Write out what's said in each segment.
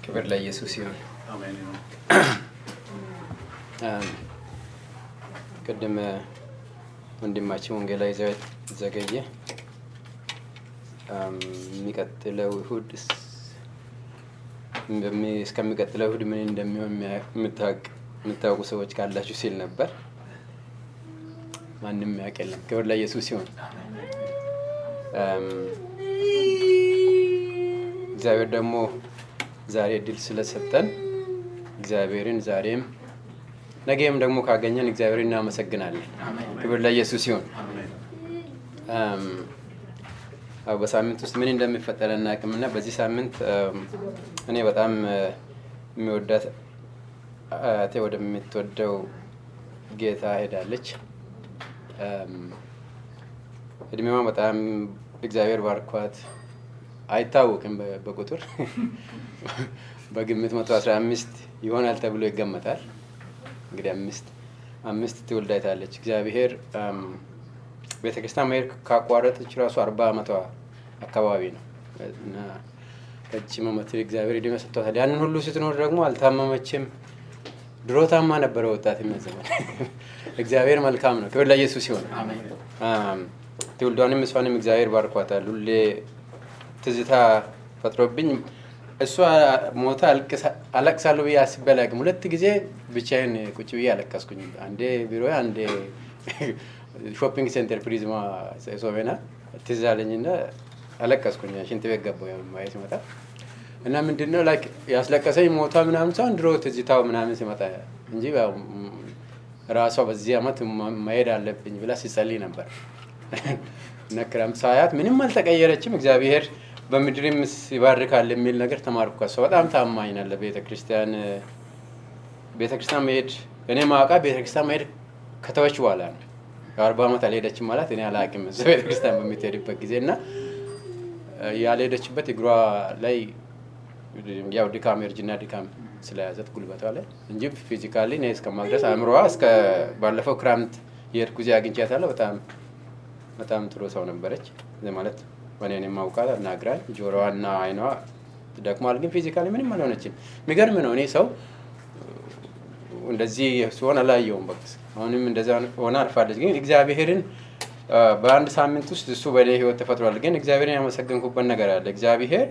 ክብር ለኢየሱስ ይሁን። አሜን ይሁን። ቅድም ወንድማችን ወንጌላዊ ዘገየ የሚቀጥለው እሁድ እስከሚቀጥለው እሁድ ምን እንደሚሆን የምታውቁ ሰዎች ካላችሁ ሲል ነበር። ማንም ያውቅ የለም። ክብር ለኢየሱስ ይሁን። እግዚአብሔር ደግሞ ዛሬ እድል ስለሰጠን እግዚአብሔርን ዛሬም ነገም ደግሞ ካገኘን እግዚአብሔርን እናመሰግናለን። ክብር ለኢየሱስ ይሁን። አዎ በሳምንት ውስጥ ምን እንደሚፈጠር አናውቅም እና በዚህ ሳምንት እኔ በጣም የሚወዳት አያቴ ወደምትወደው ጌታ ሄዳለች። እድሜዋ በጣም እግዚአብሔር ባርኳት አይታወቅም በቁጥር በግምት መቶ አስራ አምስት ይሆናል ተብሎ ይገመታል። እንግዲህ አምስት አምስት ትውልድ አይታለች። እግዚአብሔር ቤተክርስቲያን መሄድ ካቋረጠች ራሱ አርባ ዓመቷ አካባቢ ነው እና ረጅም ዓመት እግዚአብሔር ዕድሜ ሰጥቷታል። ያንን ሁሉ ስትኖር ደግሞ አልታመመችም። ድሮ ታማ ነበረ ወጣት ዘመን። እግዚአብሔር መልካም ነው። ክብር ለኢየሱስ ሲሆን ትውልዷንም እሷንም እግዚአብሔር ባርኳታል። ሁሌ ትዝታ ፈጥሮብኝ እሷ ሞታ አለቅሳለሁ ብዬ አስቤ አላውቅም። ሁለት ጊዜ ብቻዬን ቁጭ ብዬ አለቀስኩኝ። አንዴ ቢሮ፣ አንዴ ሾፒንግ ሴንተር ፕሪዝማ ሶቬና ትዝ አለኝና አለቀስኩኝ። ሽንት ቤት ገባሁ ማየት ሲመጣ እና ምንድነው ላይክ ያስለቀሰኝ ሞታ ምናምን ሳይሆን ድሮ ትዝታው ምናምን ሲመጣ እንጂ ራሷ በዚህ አመት መሄድ አለብኝ ብላ ሲጸልይ ነበር እና ክረምት ሳያት ምንም አልተቀየረችም። እግዚአብሔር በምድርም ይባርካል የሚል ነገር ተማርኩ። ከሷ በጣም ታማኝ ናት ለቤተ ክርስቲያን ቤተክርስቲያን መሄድ እኔ ማውቃ ቤተክርስቲያን መሄድ ከተወች በኋላ ነው። የአርባ ዓመት አልሄደችም ማለት እኔ አላውቅም። እዛ ቤተክርስቲያን በምትሄድበት ጊዜ እና ያልሄደችበት እግሯ ላይ ያው ድካም የእርጅና ድካም ስለያዘት ጉልበቷ ላይ እንጂ ፊዚካሊ እኔ እስከማድረስ አእምሮዋ እስከ ባለፈው ክረምት የሄድኩ ጊዜ አግኝቻታለሁ። በጣም በጣም ጥሩ ሰው ነበረች ማለት እኔን የማውቃት አናግራኝ ጆሮዋና አይኗ ደክሟል፣ ግን ፊዚካሊ ምንም አልሆነችም። የሚገርም ነው። እኔ ሰው እንደዚህ ሲሆን አላየውም። በቃ አሁንም እንደዛ ሆነ አልፋለች። ግን እግዚአብሔርን በአንድ ሳምንት ውስጥ እሱ በእኔ ህይወት ተፈጥሯል። ግን እግዚአብሔርን ያመሰገንኩበት ነገር አለ። እግዚአብሔር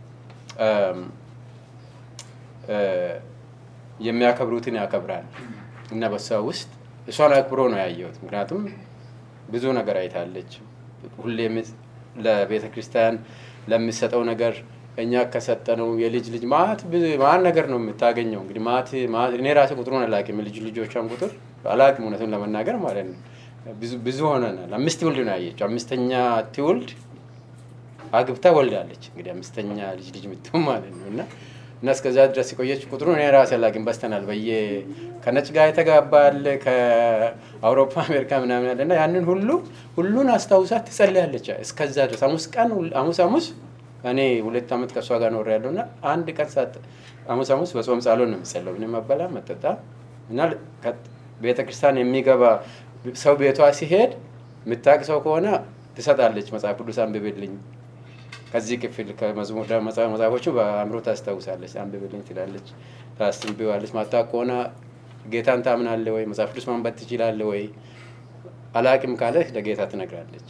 የሚያከብሩትን ያከብራል እና በሷ ውስጥ እሷን አክብሮ ነው ያየሁት። ምክንያቱም ብዙ ነገር አይታለች። ሁሌም ለቤተ ክርስቲያን ለሚሰጠው ነገር እኛ ከሰጠነው የልጅ ልጅ ማት ማን ነገር ነው የምታገኘው። እንግዲህ ማት እኔ ራሴ ቁጥሩን አላውቅም፣ ልጅ ልጆቿን ቁጥር አላውቅም፣ እውነቱን ለመናገር ማለት ነው። ብዙ ሆነናል። አምስት ትውልድ ነው ያየችው። አምስተኛ ትውልድ አግብታ ወልዳለች። እንግዲህ አምስተኛ ልጅ ልጅ ምትሆን ማለት ነው እና እና እስከዛ ድረስ የቆየች ቁጥሩ እኔ ራሴ አላውቅም። በስተናል በየ ከነጭ ጋር የተጋባል ከአውሮፓ አሜሪካ ምናምን ያለ እና ያንን ሁሉ ሁሉን አስታውሳት ትጸልያለች። እስከዛ ድረስ ሐሙስ ቀን ሐሙስ ሐሙስ እኔ ሁለት ዓመት ከእሷ ጋር ኖር ያለው እና አንድ ቀን ሳት ሐሙስ ሐሙስ በጾም ጸሎት ነው የምጸለው። ምንም መበላ መጠጣ እና ቤተክርስቲያን የሚገባ ሰው ቤቷ ሲሄድ የምታውቅ ሰው ከሆነ ትሰጣለች። መጽሐፍ ቅዱስ አንብብልኝ ከዚህ ክፍል መጽሐፎቹ በአእምሮ ታስታውሳለች። አንብብልኝ ትላለች፣ ታስንብዋለች። ማታውቅ ከሆነ ጌታን ታምናለህ ወይ? መጽሐፍ ቅዱስ ማንበብ ትችላለህ ወይ? አላቅም ካለ ለጌታ ትነግራለች።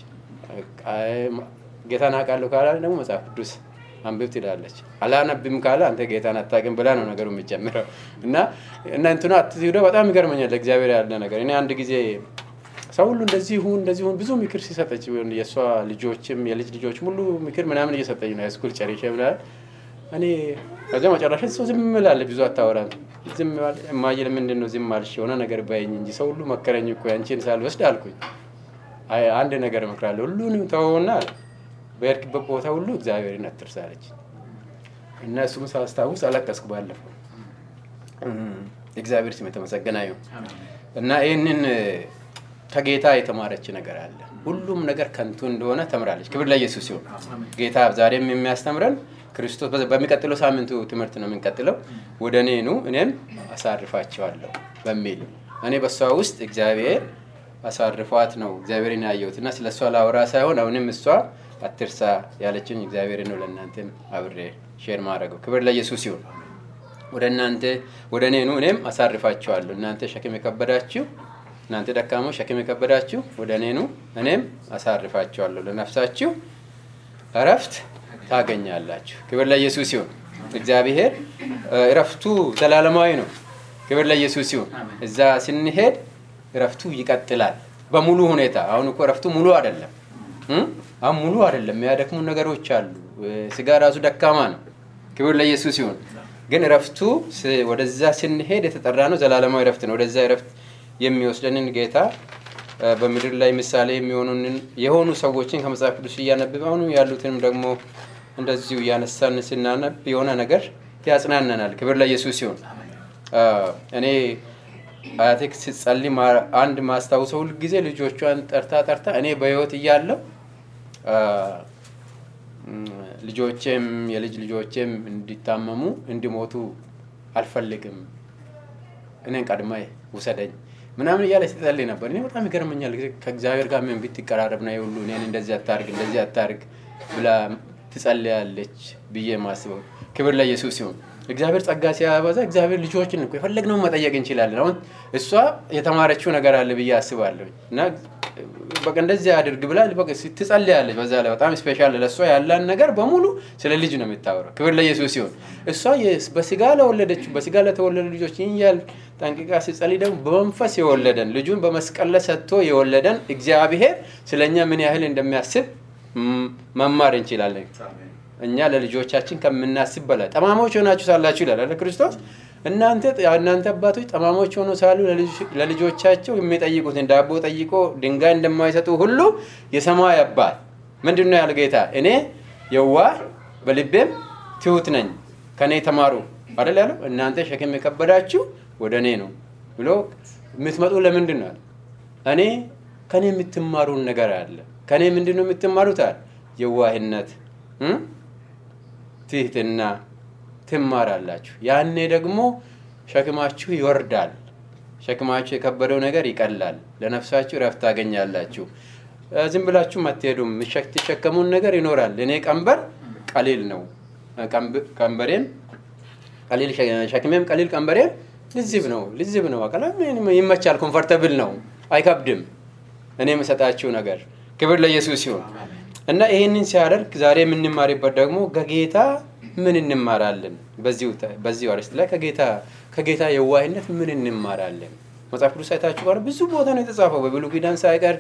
ጌታን አውቃለሁ ካለ ደግሞ መጽሐፍ ቅዱስ አንብብ ትላለች። አላነብም ካለ አንተ ጌታን አታውቅም ብላ ነው ነገሩ የሚጀምረው እና እና እንትኑ አትሂዶ በጣም ይገርመኛል። ለእግዚአብሔር ያለ ነገር እኔ አንድ ጊዜ ሰው ሁሉ እንደዚህ ሁን እንደዚህ ሁን ብዙ ምክር ሲሰጠች የእሷ ልጆችም የልጅ ልጆች ሁሉ ምክር ምናምን እየሰጠኝ ነው ሃይስኩል ጨርሼ ምናምን እኔ ከዚያ መጨረሻ ሰው ዝም እላለች፣ ብዙ አታወራም። ዝም እማዬ ምንድን ነው ዝም አልሽ? የሆነ ነገር ባይኝ እንጂ ሰው ሁሉ መከረኝ እኮ ያንቺን ሳልወስድ አልኩኝ። አንድ ነገር እመክራለሁ፣ ሁሉንም ተወውና አለ በሄድክበት ቦታ ሁሉ እግዚአብሔርን አትርሳ አለች እና እሱም ሳስታውስ አለቀስኩ። ባለፈው እግዚአብሔር ስም የተመሰገነ ይሁን እና ይህንን ከጌታ የተማረች ነገር አለ። ሁሉም ነገር ከንቱ እንደሆነ ተምራለች። ክብር ለኢየሱስ ሲሆን ጌታ ዛሬም የሚያስተምረን ክርስቶስ በሚቀጥለው ሳምንቱ ትምህርት ነው የምንቀጥለው። ወደ እኔ ኑ እኔም አሳርፋቸዋለሁ በሚል እኔ በእሷ ውስጥ እግዚአብሔር አሳርፏት ነው እግዚአብሔርን ያየሁት እና ስለ እሷ ላወራ ሳይሆን አሁንም እሷ አትርሳ ያለችን እግዚአብሔር ነው ለእናንተም አብሬ ሼር ማድረገው። ክብር ለኢየሱስ ይሁን። ወደ እናንተ ወደ እኔ ኑ እኔም አሳርፋችኋለሁ። እናንተ ሸክም የከበዳችሁ እናንተ ደካሞች ሸክም የከበዳችሁ ወደ እኔ ኑ እኔም አሳርፋችኋለሁ። ለነፍሳችሁ እረፍት ታገኛላችሁ። ክብር ለኢየሱስ ይሁን። እግዚአብሔር እረፍቱ ዘላለማዊ ነው። ክብር ለኢየሱስ ይሁን። እዛ ስንሄድ እረፍቱ ይቀጥላል በሙሉ ሁኔታ። አሁን እኮ እረፍቱ ሙሉ አይደለም። አሁን ሙሉ አይደለም። የሚያደክሙ ነገሮች አሉ። ስጋ ራሱ ደካማ ነው። ክብር ለኢየሱስ ይሁን። ግን እረፍቱ ወደዛ ስንሄድ የተጠራ ነው። ዘላለማዊ እረፍት ነው። ወደዛ እረፍት የሚወስደንን ጌታ በምድር ላይ ምሳሌ የሚሆኑንን የሆኑ ሰዎችን ከመጽሐፍ ቅዱስ እያነብብ አሁኑ ያሉትንም ደግሞ እንደዚሁ እያነሳን ስናነብ የሆነ ነገር ያጽናነናል። ክብር ለኢየሱስ ይሁን። እኔ አያቴ ስትጸልይ አንድ ማስታውሰው ሁል ጊዜ ልጆቿን ጠርታ ጠርታ እኔ በህይወት እያለው ልጆቼም የልጅ ልጆቼም እንዲታመሙ እንዲሞቱ አልፈልግም፣ እኔን ቀድማ ውሰደኝ ምናምን እያለ ስትጸልይ ነበር። እኔ በጣም ይገርመኛል። ከእግዚአብሔር ጋር ምን ብትቀራረብ ነው ሁሉ እኔን እንደዚህ አታርግ እንደዚህ አታርግ ብላ ትጸልያለች ብዬ ማስበው። ክብር ለኢየሱስ ሲሆን እግዚአብሔር ጸጋ ሲያበዛ እግዚአብሔር ልጆችን እኮ የፈለግነውን መጠየቅ እንችላለን። አሁን እሷ የተማረችው ነገር አለ ብዬ አስባለሁ እና በቃ እንደዚህ አድርግ ብላ ትጸልያለች። በዛ ላይ በጣም ስፔሻል ለእሷ ያለን ነገር በሙሉ ስለ ልጅ ነው የምታወራው። ክብር ለኢየሱስ ሲሆን እሷ በስጋ ለወለደችው በስጋ ለተወለዱ ልጆች ይህን ያህል ጠንቅቃ ሲጸልይ ደግሞ በመንፈስ የወለደን ልጁን በመስቀል ላይ ሰጥቶ የወለደን እግዚአብሔር ስለኛ ምን ያህል እንደሚያስብ መማር እንችላለን። እኛ ለልጆቻችን ከምናስብ በላይ ጠማሞች ሆናችሁ ሳላችሁ ይላል ክርስቶስ። እናንተ እናንተ አባቶች ጠማሞች ሆኖ ሳሉ ለልጆቻቸው የሚጠይቁትን ዳቦ ጠይቆ ድንጋይ እንደማይሰጡ ሁሉ የሰማይ አባት ምንድን ነው ያለ ጌታ እኔ የዋህ በልቤም ትሁት ነኝ ከእኔ ተማሩ አይደል ያለው። እናንተ ሸክም የከበዳችሁ ወደ እኔ ነው ብሎ የምትመጡ ለምንድን ነው? እኔ ከእኔ የምትማሩን ነገር አለ። ከእኔ ምንድን ነው የምትማሩት? አለ የዋህነት ትህትና ትማራላችሁ። ያኔ ደግሞ ሸክማችሁ ይወርዳል። ሸክማችሁ የከበደው ነገር ይቀላል። ለነፍሳችሁ ረፍት ታገኛላችሁ። ዝም ብላችሁ አትሄዱም። የምትሸከሙን ነገር ይኖራል። እኔ ቀንበር ቀሊል ነው፣ ቀንበሬም ቀሊል ሸክሜም ቀሊል ቀንበሬም ልዝብ ነው ልዝብ ነው። ይመቻል፣ ኮምፎርተብል ነው፣ አይከብድም። እኔ የምሰጣችሁ ነገር ክብር ለኢየሱስ ሲሆን እና ይህንን ሲያደርግ ዛሬ የምንማርበት ደግሞ ከጌታ ምን እንማራለን? በዚሁ አርዕስት ላይ ከጌታ የዋህነት ምን እንማራለን? መጽሐፍ ቅዱስ አይታችሁ ጋር ብዙ ቦታ ነው የተጻፈው። በብሉይ ኪዳን ሳይቀር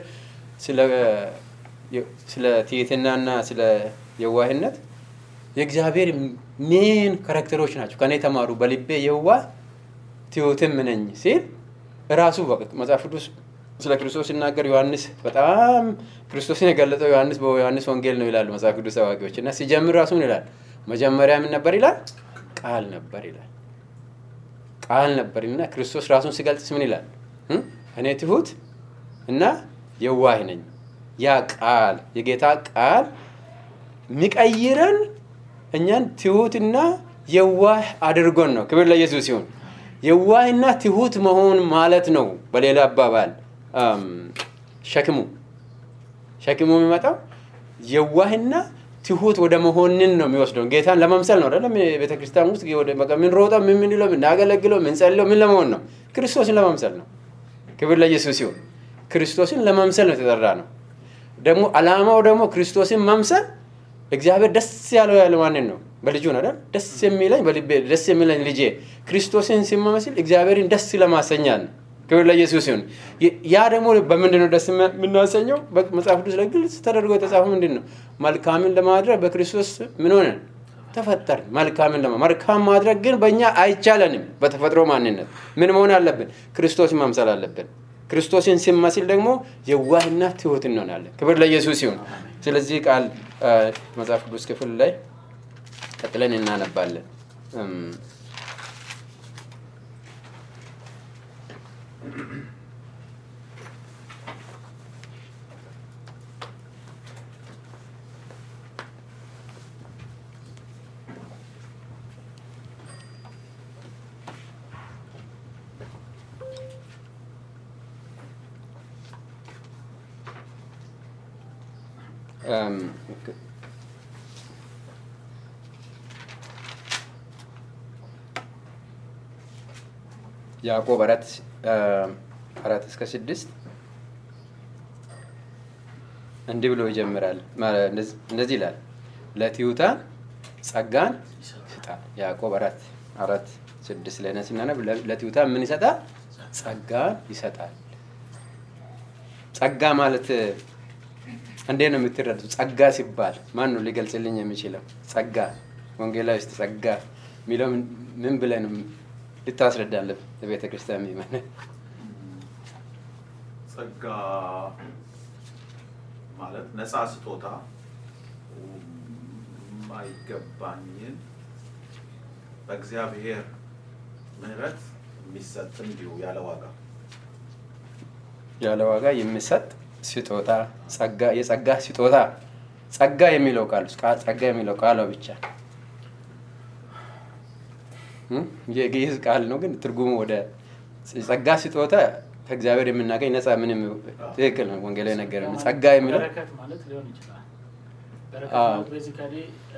ስለ ትህትናና ስለ የዋህነት የእግዚአብሔር ሜን ካራክተሮች ናቸው። ከኔ ተማሩ በልቤ የዋህ ትሑትም ነኝ ሲል ራሱ መጽሐፍ ቅዱስ ስለ ክርስቶስ ሲናገር ዮሐንስ በጣም ክርስቶስን የገለጸው ዮሐንስ በዮሐንስ ወንጌል ነው ይላሉ መጽሐፍ ቅዱስ አዋቂዎች። እና ሲጀምር ራሱ ምን ይላል? መጀመሪያ ምን ነበር ይላል? ቃል ነበር ይላል። ቃል ነበር እና ክርስቶስ ራሱን ሲገልጽ ምን ይላል? እኔ ትሁት እና የዋህ ነኝ። ያ ቃል የጌታ ቃል የሚቀይረን እኛን ትሁትና የዋህ አድርጎን ነው። ክብር ለኢየሱስ ሲሆን የዋህና ትሁት መሆን ማለት ነው። በሌላ አባባል ሸክሙ ሸክሙ የሚመጣው የዋህና ትሁት ወደ መሆንን ነው የሚወስደው። ጌታን ለመምሰል ነው አይደለም? ቤተ ክርስቲያን ውስጥ የምንሮጠው ምን ምንለው የምናገለግለው የምንጸልለው ምን ለመሆን ነው? ክርስቶስን ለመምሰል ነው። ክብር ለኢየሱስ ሲሆን ክርስቶስን ለመምሰል ነው የተጠራ ነው። ደግሞ አላማው ደግሞ ክርስቶስን መምሰል እግዚአብሔር ደስ ያለው ያለ ማንን ነው? በልጁ ነው አይደል? ደስ የሚለኝ በልቤ ደስ የሚለኝ ልጄ ክርስቶስን ሲመመስል እግዚአብሔርን ደስ ለማሰኛል ነው። ክብር ለኢየሱስ ይሁን። ያ ደግሞ በምንድን ነው ደስ የምናሰኘው? መጽሐፍ ቅዱስ ላይ ግልጽ ተደርጎ የተጻፈው ምንድን ነው? መልካምን ለማድረግ በክርስቶስ ምን ሆነን ተፈጠርን። መልካምን ለማ መልካም ማድረግ ግን በእኛ አይቻለንም። በተፈጥሮ ማንነት ምን መሆን አለብን? ክርስቶስን መምሰል አለብን። ክርስቶስን ሲመስል ደግሞ የዋህና ትሁት እንሆናለን። ክብር ለኢየሱስ ይሁን። ስለዚህ ቃል መጽሐፍ ቅዱስ ክፍል ላይ ቀጥለን እናነባለን። ያዕቆብ አራት አራት እስከ ስድስት እንዲህ ብሎ ይጀምራል። እንደዚህ ይላል፣ ለትሑታን ጸጋን ይሰጣል። ያዕቆብ አራት አራት ስድስት ላይ ነን ስናነብ ለትሑታን ምን ይሰጣል? ጸጋን ይሰጣል። ጸጋ ማለት እንዴት ነው የምትረዱት? ጸጋ ሲባል ማን ነው ሊገልጽልኝ የሚችለው? ጸጋ ወንጌላዊ ውስጥ ጸጋ የሚለው ምን ብለን ልታስረዳለህ? ለቤተ ክርስቲያን የሚመን ጸጋ ማለት ነፃ ስጦታ የማይገባኝን በእግዚአብሔር ምሕረት የሚሰጥ እንዲሁ ያለ ዋጋ ያለ ዋጋ የሚሰጥ ስጦታ ጸጋ የጸጋ ስጦታ ጸጋ የሚለው ቃል ጸጋ የሚለው ቃሏ ብቻ የግዕዝ ቃል ነው፣ ግን ትርጉሙ ወደ ጸጋ ስጦታ ከእግዚአብሔር የምናገኝ ነፃ ምንም ትክክል ነው። ወንጌላዊ ነገር ነው። ጸጋ የሚለው በረከት ማለት ሊሆን ይችላል። በረከት አዎ። ማለት ቤዚካሊ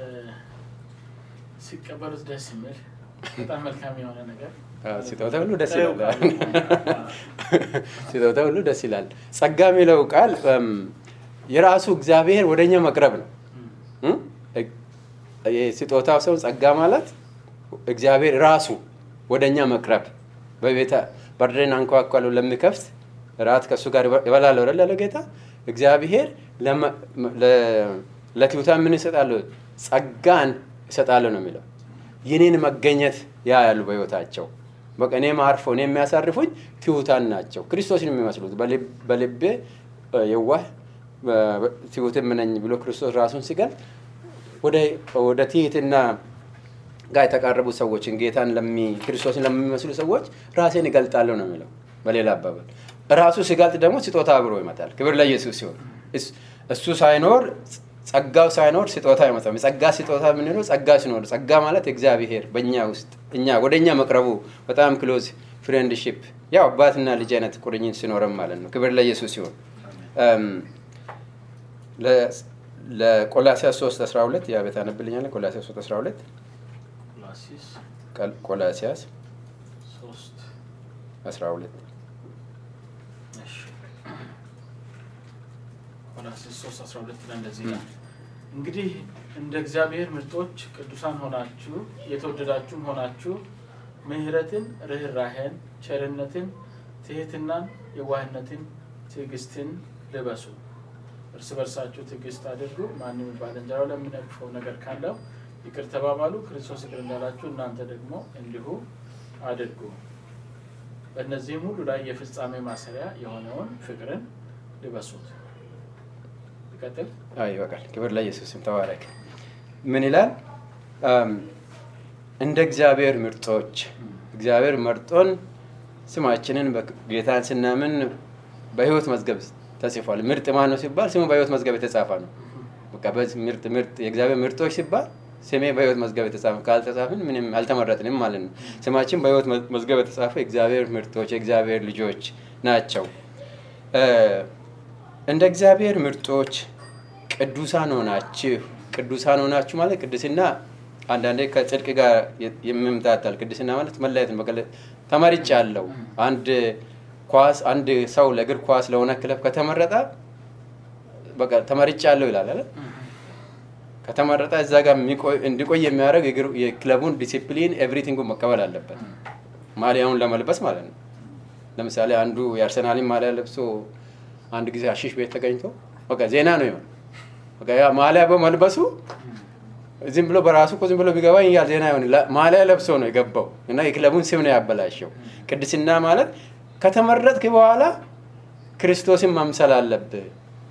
ሲቀበሉት ደስ የሚል በጣም መልካም የሆነ ነገር አዎ፣ ስጦታ ሁሉ ደስ ጥሬው ይላል። ቃል። ስጦታ ሁሉ ደስ ይላል። ጸጋ የሚለው ቃል እም፣ የራሱ እግዚአብሔር ወደኛ መቅረብ ነው። እም? የስጦታው ሰው ጸጋ ማለት እግዚአብሔር ራሱ ወደኛ መቅረብ በቤተ በርደን አንኳኳለሁ ለሚከፍት ራት ከእሱ ጋር ይበላለሁ አይደል ያለው ጌታ እግዚአብሔር ለመ- ለ- ለትሑታን ምን ይሰጣለሁ ጸጋን ይሰጣለሁ ነው የሚለው የኔን መገኘት ያ ያሉ በህይወታቸው በቃ እኔም አርፎ እኔ የሚያሳርፉኝ ትሑታን ናቸው ክርስቶስን የሚመስሉት በልብ- በልቤ እ፣ የዋህ በ- ትሑትም ነኝ ብሎ ክርስቶስ ራሱን ሲገልጥ ወደ ወደ ትህትና ጋር የተቃረቡ ሰዎችን ጌታን ለሚ ክርስቶስን ለሚመስሉ ሰዎች ራሴን እገልጣለሁ ነው የሚለው። በሌላ አባባል ራሱ ሲገልጥ ደግሞ ስጦታ አብሮ ይመጣል። ክብር ለኢየሱስ ሲሆን እሱ ሳይኖር ጸጋው ሳይኖር ስጦታ አይመጣም። የጸጋ ስጦታ የምንለው ጸጋ ሲኖር፣ ጸጋ ማለት እግዚአብሔር በእኛ ውስጥ እኛ ወደ እኛ መቅረቡ በጣም ክሎዝ ፍሬንድሺፕ ያው አባትና ልጅ አይነት ቁርኝት ሲኖረም ማለት ነው። ክብር ለኢየሱስ ሲሆን ለቆላሲያስ 3 12 ያ ቤት አነብልኛለ ቆላሲያስ 3 12 ቆላሲስ ቀል- ቆላሲያስ ሶስት 12 እሺ ቆላሲስ ሶስት አስራ ሁለት ላይ እንደዚህ ይላል እንግዲህ እንደ እግዚአብሔር ምርጦች ቅዱሳን ሆናችሁ የተወደዳችሁም ሆናችሁ ምሕረትን፣ ርኅራሄን፣ ቸርነትን፣ ትህትናን፣ የዋህነትን፣ ትዕግስትን ልበሱ። እርስ በርሳችሁ ትዕግስት አድርጉ። ማንም ባልንጀራው ለሚነቅፈው ነገር ካለው ይቅር ተባባሉ። ክርስቶስ ይቅር እንዳላችሁ እናንተ ደግሞ እንዲሁ አድርጉ። በእነዚህም ሁሉ ላይ የፍጻሜ ማሰሪያ የሆነውን ፍቅርን ልበሱት። ይቀጥል። አይ ይበቃል። ክብር ለኢየሱስም ተባረክ። ምን ይላል? አም፣ እንደ እግዚአብሔር ምርጦች እግዚአብሔር መርጦን ስማችንን በክ- ጌታን ስናምን በሕይወት መዝገብ ተጽፏል። ምርጥ ማን ነው ሲባል ስሙ በሕይወት መዝገብ የተጻፈ ነው። በቃ በዚህ ምርጥ ምርጥ የእግዚአብሔር ምርጦች ሲባል ስሜ በሕይወት መዝገብ የተጻፈ ካልተጻፍን ምንም አልተመረጥንም ማለት ነው። ስማችን በሕይወት መ- መዝገብ የተጻፈ የእግዚአብሔር ምርጦች የእግዚአብሔር ልጆች ናቸው። እ፣ እንደ እግዚአብሔር ምርጦች ቅዱሳን ሆናችሁ ቅዱሳን ሆናችሁ ማለት ቅድስና አንዳንዴ ከጽድቅ ጋር የ- የሚምታታል። ቅድስና ማለት መለየት ነው። በቃ ተመርጫ አለው አንድ ኳስ አንድ ሰው ለእግር ኳስ ለሆነ ክለብ ከተመረጠ በቃ ተመርጫ አለው ይላል አይደል? ከተመረጠ እዛ ጋር የሚቆይ- እንዲቆይ የሚያደርግ የእግር- የክለቡን ዲሲፕሊን ኤቭሪቲንጉን መቀበል አለበት። ማሊያውን ለመልበስ ማለት ነው። ለምሳሌ አንዱ የአርሰናልን ማሊያ ለብሶ አንድ ጊዜ አሺሽ ቤት ተገኝቶ በቃ ዜና ነው ይሆን በቃ ያ ማሊያ በመልበሱ ዝም ብሎ በራሱ እኮ ዝም ብሎ ቢገባ ያ ዜና ይሆን ማሊያ ለብሶ ነው የገባው እና የክለቡን ስም ነው ያበላሸው። ቅድስና ማለት ከተመረጥክ በኋላ ክርስቶስን መምሰል አለብህ።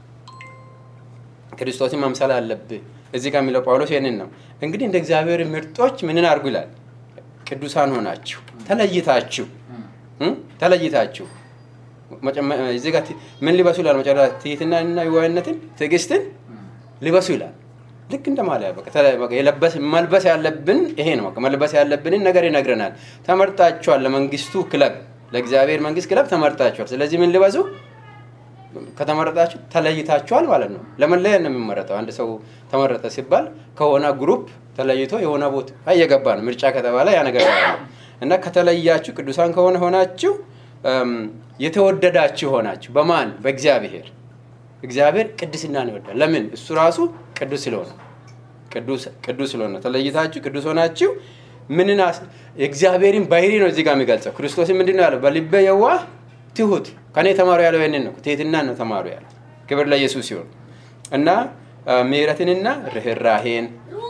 ክርስቶስን መምሰል አለብህ። እዚህ ጋር የሚለው ጳውሎስ ይህንን ነው። እንግዲህ እንደ እግዚአብሔር ምርጦች ምንን አድርጉ ይላል? ቅዱሳን ሆናችሁ ተለይታችሁ እም? ተለይታችሁ መጨመ- እዚህ ጋር ቲ- ምን ሊበሱ ይላል? መጨረሻ ትህትናንና የዋህነትን ትዕግስትን ሊበሱ ይላል። ልክ እንደ ማሊያ በቃ ተለ- በቃ የለበስ መልበስ ያለብን ይሄ ነው። በቃ መልበስ ያለብንን ነገር ይነግረናል። ተመርጣችኋል፣ ለመንግስቱ ክለብ፣ ለእግዚአብሔር መንግስት ክለብ ተመርጣችኋል። ስለዚህ ምን ሊበሱ ከተመረጣችሁ ተለይታችኋል ማለት ነው። ለመለየት ነው የሚመረጠው። አንድ ሰው ተመረጠ ሲባል ከሆነ ግሩፕ ተለይቶ የሆነ ቦታ እየገባ ነው። ምርጫ ከተባለ ያ ነገር ያለው እና ከተለያችሁ ቅዱሳን ከሆነ ሆናችሁ እም፣ የተወደዳችሁ ሆናችሁ በማን በእግዚአብሔር እግዚአብሔር ቅድስናን ይወዳል ለምን እሱ ራሱ ቅዱስ ስለሆነ ቅዱስ ቅዱስ ስለሆነ ተለይታችሁ ቅዱስ ሆናችሁ ምንን አስ- የእግዚአብሔርን ባህሪ ነው እዚህ ጋር የሚገልጸው ክርስቶስን ምንድን ነው ያለው በልበ የዋህ ትሁት ከኔ ተማሩ ያለው ይህንን ነው ትህትናን ነው ተማሩ ያለው ክብር ለኢየሱስ ሲሆን እና አ፣ ምሕረትንና ርኅራሄን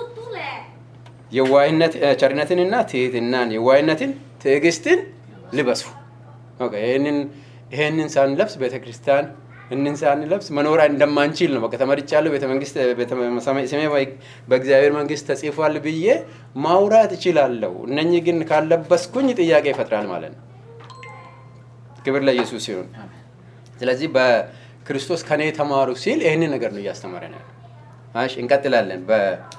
የዋህነት እ፣ ቸርነትንና ትህትናን የዋህነትን ትዕግስትን ልበሱ ኦኬ፣ ይህንን ይህንን ሳንለብስ ቤተ ክርስቲያን እንን ሳንለብስ መኖር እንደማንችል ነው። በቃ ተመርጫለሁ፣ ቤተ መንግስት ቤተ ሰማይ- ስሜ በ- በእግዚአብሔር መንግስት ተጽፏል ብዬ ማውራት እችላለሁ። እነኚህ ግን ካለበስኩኝ ጥያቄ ይፈጥራል ማለት ነው። ክብር ለኢየሱስ ሲሆን ስለዚህ በክርስቶስ ከኔ ተማሩ ሲል ይህንን ነገር ነው እያስተማረ ነው ያለው። እሺ እንቀጥላለን። በ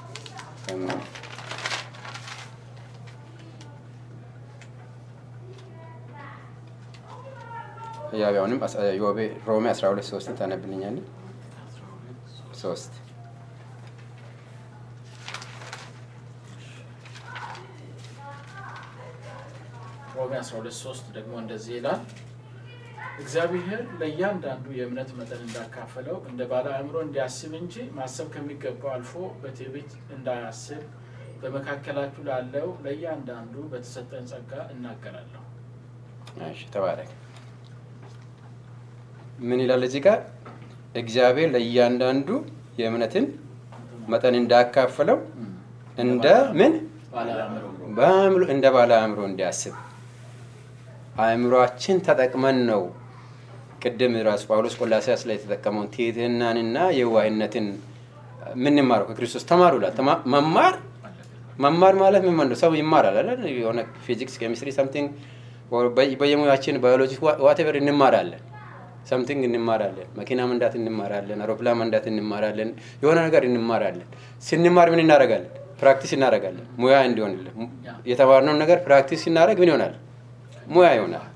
ያቢያውንም ሮሜ 12 ሶስትን ታነብልኛለን። ሶስት ሮሜ 12 3 ደግሞ እንደዚህ ይላል እግዚአብሔር ለእያንዳንዱ የእምነት መጠን እንዳካፈለው እንደ ባለ አእምሮ እንዲያስብ እንጂ ማሰብ ከሚገባው አልፎ በትዕቢት እንዳያስብ በመካከላችሁ ላለው ለእያንዳንዱ በተሰጠን ጸጋ እናገራለሁ። እሺ ተባረክ። ምን ይላል እዚህ ጋር? እግዚአብሔር ለእያንዳንዱ የእምነትን መጠን እንዳካፈለው እንደ ምን ባለ አእምሮ በአእምሮ እንደ ባለ አእምሮ እንዲያስብ አእምሯችን ተጠቅመን ነው። ቅድም ራሱ ጳውሎስ ቆላሲያስ ላይ የተጠቀመውን ትህትናንና የዋህነትን ምንማረው ከክርስቶስ ተማሩ ይላል። ተማ- መማር መማር ማለት ምን ማለት ነው? ሰው ይማራል አይደል? የሆነ ፊዚክስ፣ ኬሚስትሪ ሰምቲንግ በየሙያችን ባዮሎጂ ዋቴቨር እንማራለን። ሰምቲንግ እንማራለን። መኪና መንዳት እንማራለን። አውሮፕላን መንዳት እንማራለን። የሆነ ነገር እንማራለን። ስንማር ምን እናደርጋለን? ፕራክቲስ እናደርጋለን። ሙያ እንዲሆንልን የተማርነውን ነገር ፕራክቲስ ስናደርግ ምን ይሆናል? ሙያ ይሆናል።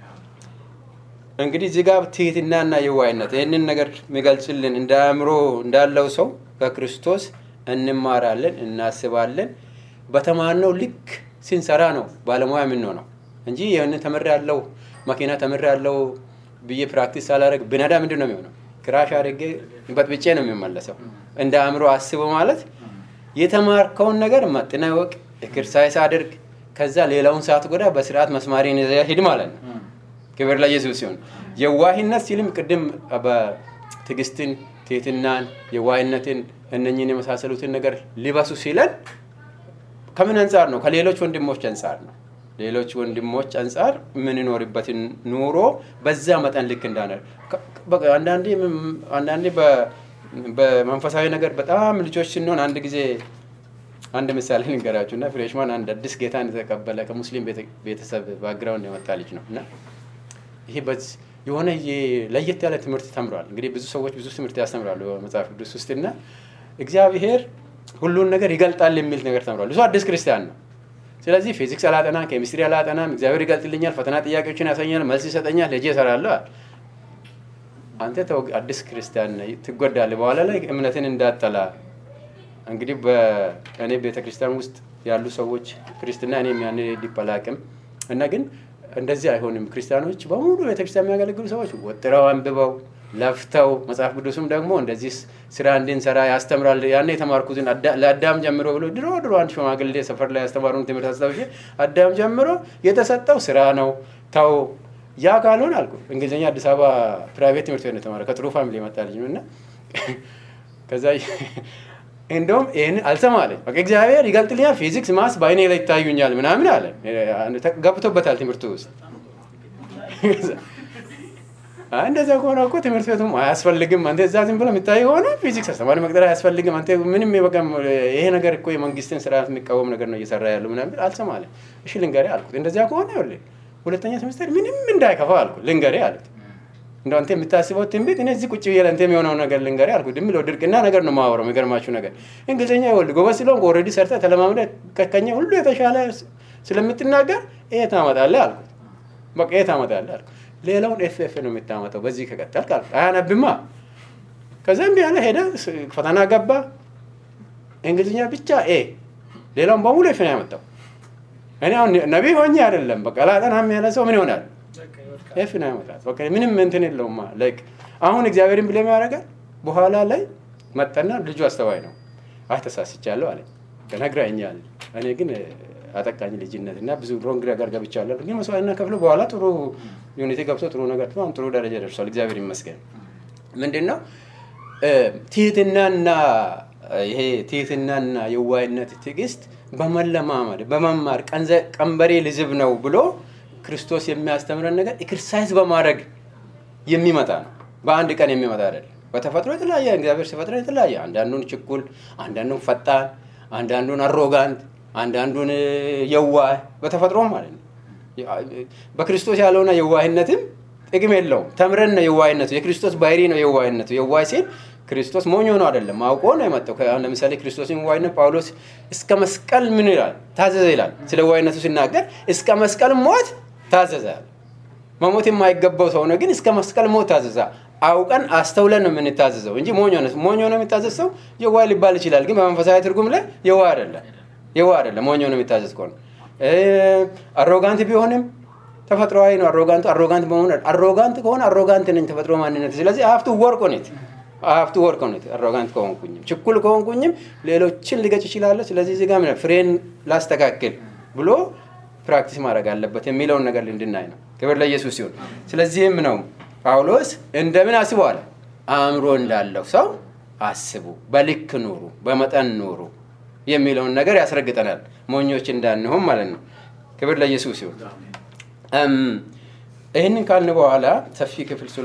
እንግዲህ እዚህ ጋር ትህትናና የዋህነት ይህንን ነገር የሚገልጽልን እንደ አእምሮ እንዳለው ሰው ከክርስቶስ እንማራለን፣ እናስባለን። በተማርነው ልክ ስንሰራ ነው ባለሙያ የምንሆነው እንጂ ይህን ተምር ያለው መኪና ተምር ያለው ብዬ ፕራክቲስ ሳላደርግ ብነዳ ምንድን ነው የሚሆነው? ክራሽ አድርጌ በጥብጬ ነው የሚመለሰው። እንደ አእምሮ አስበው ማለት የተማርከውን ነገር መጥነ ወቅ ኤክሰርሳይዝ አድርግ፣ ከዛ ሌላውን ሰዓት ጎዳ በስርዓት መስማሪን ይዘህ ሂድ ማለት ነው። ክብር ለኢየሱስ ሲሆን የዋህነት ሲልም ቅድም በትዕግስትን፣ ትህትናን፣ የዋህነትን እነኝህን የመሳሰሉትን ነገር ሊበሱ ሲለን ከምን አንጻር ነው? ከሌሎች ወንድሞች አንጻር ነው። ሌሎች ወንድሞች አንጻር የምንኖርበትን ኑሮ በዛ መጠን ልክ እንዳነ በቃ አንዳንዴ አንዳንዴ በ- በመንፈሳዊ ነገር በጣም ልጆች ስንሆን አንድ ጊዜ አንድ ምሳሌ ልንገራችሁ እና ፍሬሽማን አንድ አዲስ ጌታን የተቀበለ ከሙስሊም ቤተ- ቤተሰብ ባክግራውንድ የመጣ ልጅ ነው እና ይሄ በዚህ የሆነ የ- ለየት ያለ ትምህርት ተምሯል። እንግዲህ ብዙ ሰዎች ብዙ ትምህርት ያስተምራሉ በመጽሐፍ ቅዱስ ውስጥ እና እግዚአብሔር ሁሉን ነገር ይገልጣል የሚል ነገር ተምሯል። እሱ አዲስ ክርስቲያን ነው። ስለዚህ ፊዚክስ አላጠናም፣ ኬሚስትሪ አላጠናም፣ እግዚአብሔር ይገልጥልኛል፣ ፈተና ጥያቄዎችን ያሳኛል፣ መልስ ይሰጠኛል፣ ሄጄ እሰራለሁ አለ። አንተ ተው አዲስ ክርስቲያን ነህ፣ ትጎዳለህ፣ በኋላ ላይ እምነትን እንዳጠላ እንግዲህ በእኔ ቤተ ክርስቲያን ውስጥ ያሉ ሰዎች ክርስትና እኔም ያን ዲፕ አላቅም እና ግን እንደዚህ አይሆንም። ክርስቲያኖች በሙሉ ቤተክርስቲያን የሚያገለግሉ ሰዎች ወጥረው አንብበው ለፍተው መጽሐፍ ቅዱስም ደግሞ እንደዚህ ስራ እንድንሰራ ያስተምራል። ያኔ የተማርኩትን አዳ- ለአዳም ጀምሮ ብሎ ድሮ ድሮ አንድ ሽማግሌ ሰፈር ላይ ያስተማሩን ትምህርት አስታውሼ አዳም ጀምሮ የተሰጠው ስራ ነው ተው ያ ካልሆን አልኩ። እንግሊዝኛ አዲስ አበባ ፕራይቬት ትምህርት ቤት ነው የተማረ ከጥሩ ፋሚሊ የመጣ ልጅ ነው እና ከዛ እንደውም ይህን አልሰማ አለኝ። በቃ እግዚአብሔር ይገልጥልኛል፣ ፊዚክስ ማስ በአይኔ ላይ ይታዩኛል ምናምን አለ። ገብቶበታል ትምህርቱ ውስጥ። አይ እንደዛ ከሆነ እኮ ትምህርት ቤቱም አያስፈልግም። አንተ እዛ ዝም ብሎ የምታይ ሆነ ፊዚክስ አስተማሪ መቅጠር አያስፈልግም። አንተ ምንም በቃ ይሄ ነገር እኮ የመንግስትን ስርዓት የሚቃወም ነገር ነው እየሰራ ያለው ምናምን ብል አልሰማ አለኝ። እሺ ልንገርህ አልኩት። እንደዚያ ከሆነ ይኸውልህ ሁለተኛ ሴሚስተር ምንም እንዳይከፋ አልኩት። ልንገርህ አሉት። እንደው አንተ የምታስበው ትንቢት እኔ እዚህ ቁጭ ብዬ ለአንተ የሚሆነው ነገር ልንገርህ አልኩት። ድም ብለው ድርቅና ነገር ነው የማወራው። የሚገርማችሁ ነገር እንግሊዝኛ ይኸውልህ ጎበዝ ስለሆንክ ኦልሬዲ ሰርተህ ተለማምደህ ከኛ ሁሉ የተሻለ ስለምትናገር ይሄ ታመጣለህ አልኩት። በቃ ይሄ ታመጣለህ አልኩት። ሌላውን ኤፍ ኤፍ ነው የምታመጣው በዚህ ከቀጠልክ አልኩት። አያነብማ። ከዛ እምቢ አለ ሄደ፣ ፈተና ገባ። እንግሊዝኛ ብቻ ኤ፣ ሌላውን በሙሉ ኤፍ ነው ያመጣው። እኔ አሁን ነቢይ ሆኜ አይደለም በቃ ላጠናም ያለ ሰው ምን ይሆናል? በቃ ይወድቃል። ኤፍ ነው ያመጣል። በቃ ምንም እንትን የለውማ። ላይክ አሁን እግዚአብሔርን ብሌም ያደርጋል። በኋላ ላይ መጠና ልጁ አስተዋይ ነው። አይ ተሳስቻለሁ አለ ነግረኸኛል። እኔ ግን አጠቃኝ ልጅነት እና ብዙ ሮንግ ነገር ገብቻለሁ። ግን መስዋዕትና ከፍሎ በኋላ ጥሩ ዩኒቲ ገብቶ ጥሩ ነገር አሁን ጥሩ ደረጃ ደርሷል። እግዚአብሔር ይመስገን። ምንድን ነው ትህትናና ይሄ ትህትናና የዋይነት ትዕግስት በመለማመድ በመማር ቀንዘ- ቀንበሬ ልዝብ ነው ብሎ ክርስቶስ የሚያስተምረን ነገር ኤክሰርሳይዝ በማድረግ የሚመጣ ነው። በአንድ ቀን የሚመጣ አይደለም። በተፈጥሮ የተለያየ እግዚአብሔር ሲፈጥረን የተለያየ አንዳንዱን ችኩል፣ አንዳንዱን ፈጣን፣ አንዳንዱን አሮጋንት፣ አንዳንዱን የዋህ በተፈጥሮ ማለት ነው። በክርስቶስ ያለውና የዋህነትም ጥቅም የለውም። ተምረን ነው የዋህነቱ። የክርስቶስ ባህሪ ነው የዋህነቱ። የዋህ ሲል ክርስቶስ ሞኝ ሆኖ አይደለም፣ አውቆ ነው የመጣው። አሁን ለምሳሌ ክርስቶስን ዋህነት ጳውሎስ እስከ መስቀል ምን ይላል? ታዘዘ ይላል። ስለ ዋህነቱ ሲናገር እስከ መስቀል ሞት ታዘዘ ያለ መሞት የማይገባው ሰው ነው፣ ግን እስከ መስቀል ሞት ታዘዘ። አውቀን አስተውለን ነው የምንታዘዘው እንጂ ሞኝ ሆነ ሞኝ ሆነ የሚታዘዝ ሰው የዋህ ሊባል ይችላል፣ ግን በመንፈሳዊ ትርጉም ላይ የዋህ አይደለም። የዋህ አይደለም። ሞኝ ሆነ የሚታዘዝ ከሆነ አሮጋንት ቢሆንም ተፈጥሮዊ ነው። አሮጋንቱ አሮጋንት በመሆን አሮጋንት ከሆነ አሮጋንት ነኝ ተፈጥሮ ማንነት። ስለዚህ ሀፍቱ ወርቅ ሆኔት ሀፍቱ ወርቅ ሆኔት አሮጋንት ከሆንኩኝም ችኩል ከሆንኩኝም ሌሎችን ልገጭ ይችላለሁ። ስለዚህ እዚህ ጋር ምን ፍሬን ላስተካክል ብሎ ፕራክቲስ ማድረግ አለበት የሚለውን ነገር እንድናይ ነው። ክብር ለኢየሱስ ሲሆን፣ ስለዚህም ነው ጳውሎስ እንደምን አስበዋል? አእምሮ እንዳለው ሰው አስቡ፣ በልክ ኑሩ፣ በመጠን ኑሩ የሚለውን ነገር ያስረግጠናል። ሞኞች እንዳንሆን ማለት ነው። ክብር ለኢየሱስ ሲሆን ይህንን ካልን በኋላ ሰፊ ክፍል ስለ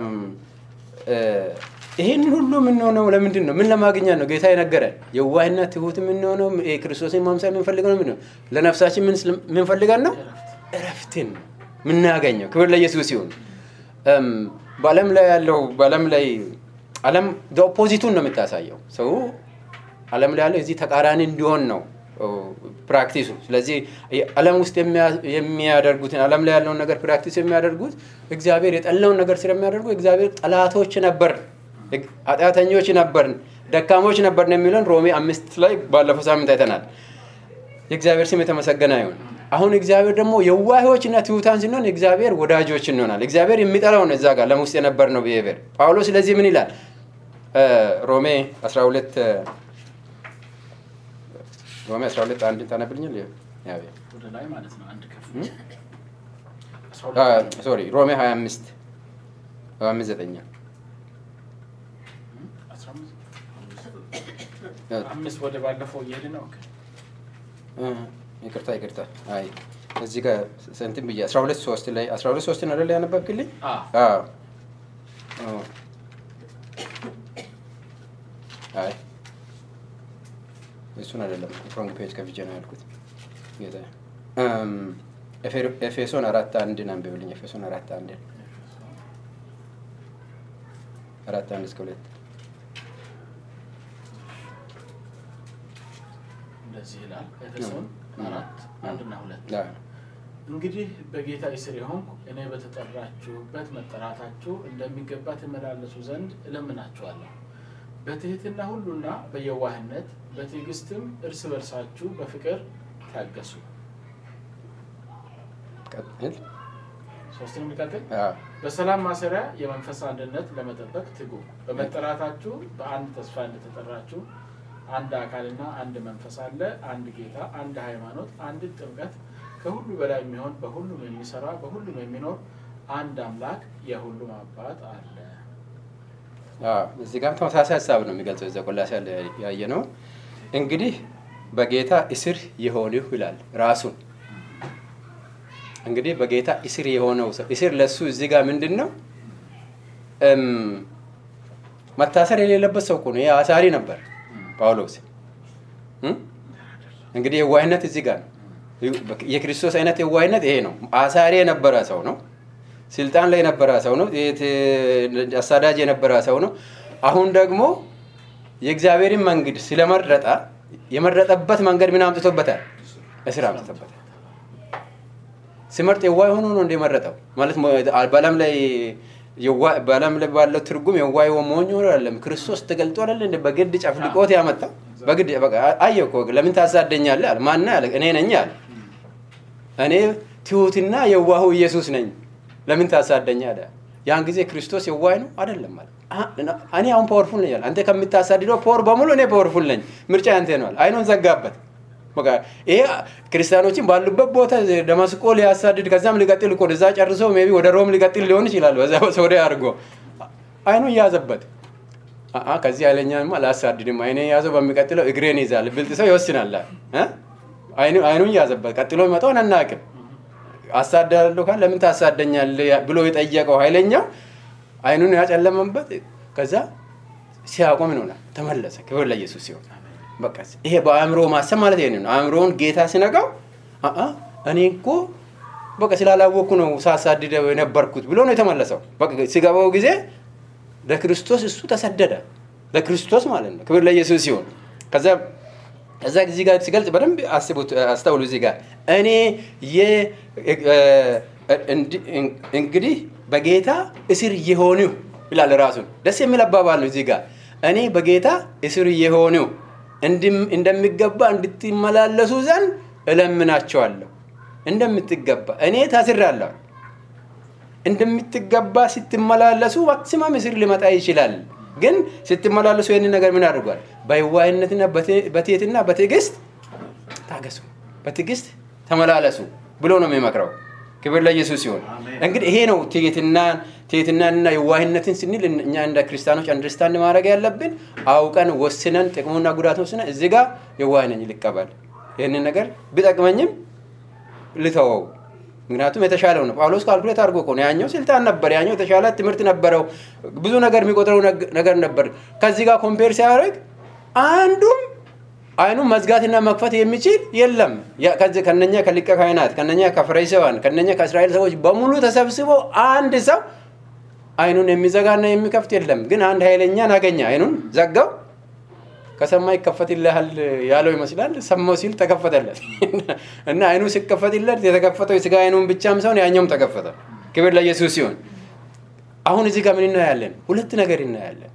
ይህንን ሁሉ የምንሆነው ለምንድን ነው? ምን ለማግኘት ነው? ጌታ የነገረን የዋህና ትሁት የምንሆነው ክርስቶስን ማምሳል የምንፈልገው ነው። ለነፍሳችን የምንፈልገን ነው እረፍትን ነው የምናገኘው። ክብር ለኢየሱስ ሲሆን በዓለም ላይ ያለው በዓለም ላይ ዓለም ኦፖዚቱን ነው የምታሳየው። ሰው ዓለም ላይ ያለው እዚህ ተቃራኒ እንዲሆን ነው ፕራክቲሱ። ስለዚህ ዓለም ውስጥ የሚያደርጉትን ዓለም ላይ ያለውን ነገር ፕራክቲስ የሚያደርጉት እግዚአብሔር የጠላውን ነገር ስለሚያደርጉ እግዚአብሔር ጠላቶች ነበር፣ ኃጢአተኞች ነበርን፣ ደካሞች ነበርን የሚለውን ሮሜ አምስት ላይ ባለፈው ሳምንት አይተናል። የእግዚአብሔር ስም የተመሰገነ ይሁን። አሁን እግዚአብሔር ደግሞ የዋሆች እና ትሑታን ስንሆን እግዚአብሔር ወዳጆች እንሆናል። እግዚአብሔር የሚጠላው ነው እዛ ጋር ለም ውስጥ የነበር ነው ብሄር ጳውሎስ ስለዚህ ምን ይላል? ሮሜ 12 ሮሜ 12 አንድን ታነብልኛል? ወደ ላይ ማለት ነው። አንድ ከፍ ሶሪ ሮሜ 25 25 ዘጠኛ አምስት ወደ ባለፈው እየሄድ ነው። ይቅርታ ይቅርታ። አይ እዚህ ጋር እንትን ብዬ 12 ሶስት ላይ 12 ሶስትን አይደል ያነበብክልኝ? አዎ አይ እሱን አይደለም ፍሮንግ ፔጅ ከፍቼ ነው ያልኩት። ጌታ ኤፌሶን አራት አንድን አንብብልኝ። ኤፌሶን አራት አንድን አራት አንድ እስከ ሁለት እንደዚህ ይላል። ኤፌሶን አራት አንድና ሁለት እንግዲህ በጌታ እስር የሆንኩ እኔ በተጠራችሁበት መጠራታችሁ እንደሚገባ ትመላለሱ ዘንድ እለምናችኋለሁ። በትህትና ሁሉና በየዋህነት በትዕግስትም እርስ በርሳችሁ በፍቅር ታገሱ። ሶስትን የሚቀጥል በሰላም ማሰሪያ የመንፈስ አንድነት ለመጠበቅ ትጉ። በመጠራታችሁ በአንድ ተስፋ እንደተጠራችሁ አንድ አካልና አንድ መንፈስ አለ፣ አንድ ጌታ፣ አንድ ሃይማኖት፣ አንድ ጥምቀት፣ ከሁሉ በላይ የሚሆን በሁሉም የሚሰራ በሁሉም የሚኖር አንድ አምላክ የሁሉም አባት አለ። እዚህ ጋርም ተመሳሳይ ሀሳብ ነው የሚገልጸው። እዚያ ቆላስይስ ያየ ነው። እንግዲህ በጌታ እስር የሆንሁ ይላል ራሱን። እንግዲህ በጌታ እስር የሆነው ሰው እስር ለሱ እዚህ ጋር ምንድን ነው? መታሰር የሌለበት ሰው እኮ ነው። ይሄ አሳሪ ነበር ጳውሎስ። እንግዲህ የዋህነት እዚህ ጋር ነው። የክርስቶስ አይነት የዋህነት ይሄ ነው። አሳሪ የነበረ ሰው ነው። ስልጣን ላይ የነበረ ሰው ነው። አሳዳጅ የነበረ ሰው ነው። አሁን ደግሞ የእግዚአብሔርን መንገድ ስለመረጠ የመረጠበት መንገድ ምን አምጥቶበታል? እስር አምጥቶበታል። ሲመርጥ የዋህ ሆኖ ነው እንደመረጠው ማለት በዓለም ላይ በዓለም ላይ ባለው ትርጉም የዋህ ሞኝ ሆኖ አይደለም። ክርስቶስ ተገልጦ አይደለ እንደ በግድ ጨፍልቆት ያመጣው በግድ አየህ እኮ ለምን ታሳደኛለህ አለ። ማን አለ? እኔ ነኝ አለ። እኔ ትሁትና የዋሁ ኢየሱስ ነኝ ለምን ታሳደኛ አለ። ያን ጊዜ ክርስቶስ የዋህ ነው አይደለም ማለት እኔ አሁን ፓወርፉል ነኝ አለ። አንተ ከምታሳድደው ፓወር በሙሉ እኔ ፓወርፉል ነኝ፣ ምርጫ ያንተ ነዋል። አይኑን ዘጋበት። በቃ ይሄ ክርስቲያኖችን ባሉበት ቦታ ደማስቆ ሊያሳድድ ከዛም ሊቀጥል እኮ እዛ ጨርሶ ሜይ ቢ ወደ ሮም ሊቀጥል ሊሆን ይችላል። በዛ ወደ አድርጎ አይኑን ያዘበት። አአ ከዚህ ኃይለኛማ አላሳድድም፣ አይኔ ያዘው በሚቀጥለው እግሬን ይዛል። ብልጥ ሰው ይወስናል። አይኑን ያዘበት። ቀጥሎ የሚመጣውን አናውቅም። አሳዳለሁ ካል ለምን ታሳደኛለህ ብሎ የጠየቀው ኃይለኛው አይኑን ያጨለመበት። ከዛ ሲያቆም ይሆናል ተመለሰ። ክብር ለኢየሱስ ሲሆን በቃ ይሄ በአእምሮ ማሰብ ማለት ይሄ ነው። አእምሮውን ጌታ ሲነቃው አአ እኔ እኮ በቃ ስላላወቅኩ ነው ሳሳድደው የነበርኩት ብሎ ነው የተመለሰው። በቃ ሲገባው ጊዜ ለክርስቶስ እሱ ተሰደደ። ለክርስቶስ ማለት ነው። ክብር ለኢየሱስ ሲሆን ከዛ ከዛ እዚህ ጋር ሲገልጽ በደንብ አስቡት፣ አስተውሉ። እዚህ ጋር እኔ እንግዲህ በጌታ እስር የሆኒው ይላል ራሱን። ደስ የሚል አባባል ነው። እዚህ ጋር እኔ በጌታ እስር የሆኒው እንደሚገባ እንድትመላለሱ ዘንድ እለምናቸዋለሁ። እንደምትገባ እኔ ታስራለሁ። እንደምትገባ ስትመላለሱ ማክሲማም እስር ሊመጣ ይችላል። ግን ስትመላለሱ ይህንን ነገር ምን አድርጓል? በየዋህነትና በትህትና በትዕግስት ታገሱ፣ በትዕግስት ተመላለሱ ብሎ ነው የሚመክረው። ክብር ለኢየሱስ ሲሆን እንግዲህ ይሄ ነው ትህትናን ትህትናንና የዋህነትን ስንል እኛ እንደ ክርስቲያኖች አንደርስታንድ ማድረግ ያለብን አውቀን ወስነን ጥቅሙና ጉዳት ወስነን እዚህ ጋር የዋህ ነኝ ልቀበል፣ ይህንን ነገር ቢጠቅመኝም ልተወው ምክንያቱም የተሻለው ነው። ጳውሎስ ካልኩሌት አድርጎ እኮ ነው። ያኛው ስልጣን ነበር፣ ያኛው የተሻለ ትምህርት ነበረው፣ ብዙ ነገር የሚቆጥረው ነገር ነበር። ከዚህ ጋር ኮምፔር ሲያደርግ አንዱም አይኑን መዝጋትና መክፈት የሚችል የለም። ከነኛ ከሊቀ ካህናት፣ ከነኛ ከፈሪሳውያን፣ ከነኛ ከእስራኤል ሰዎች በሙሉ ተሰብስበው አንድ ሰው አይኑን የሚዘጋና የሚከፍት የለም። ግን አንድ ኃይለኛን አገኘ፣ አይኑን ዘጋው። ከሰማይ ይከፈትልሃል ያለው ይመስላል። ሰማው ሲል ተከፈተለት እና አይኑ ሲከፈትለት የተከፈተው የስጋ አይኑን ብቻም ሰውን ያኛውም ተከፈተ። ክብር ለኢየሱስ ሲሆን አሁን እዚህ ጋር ምን እናያለን? ሁለት ነገር እናያለን።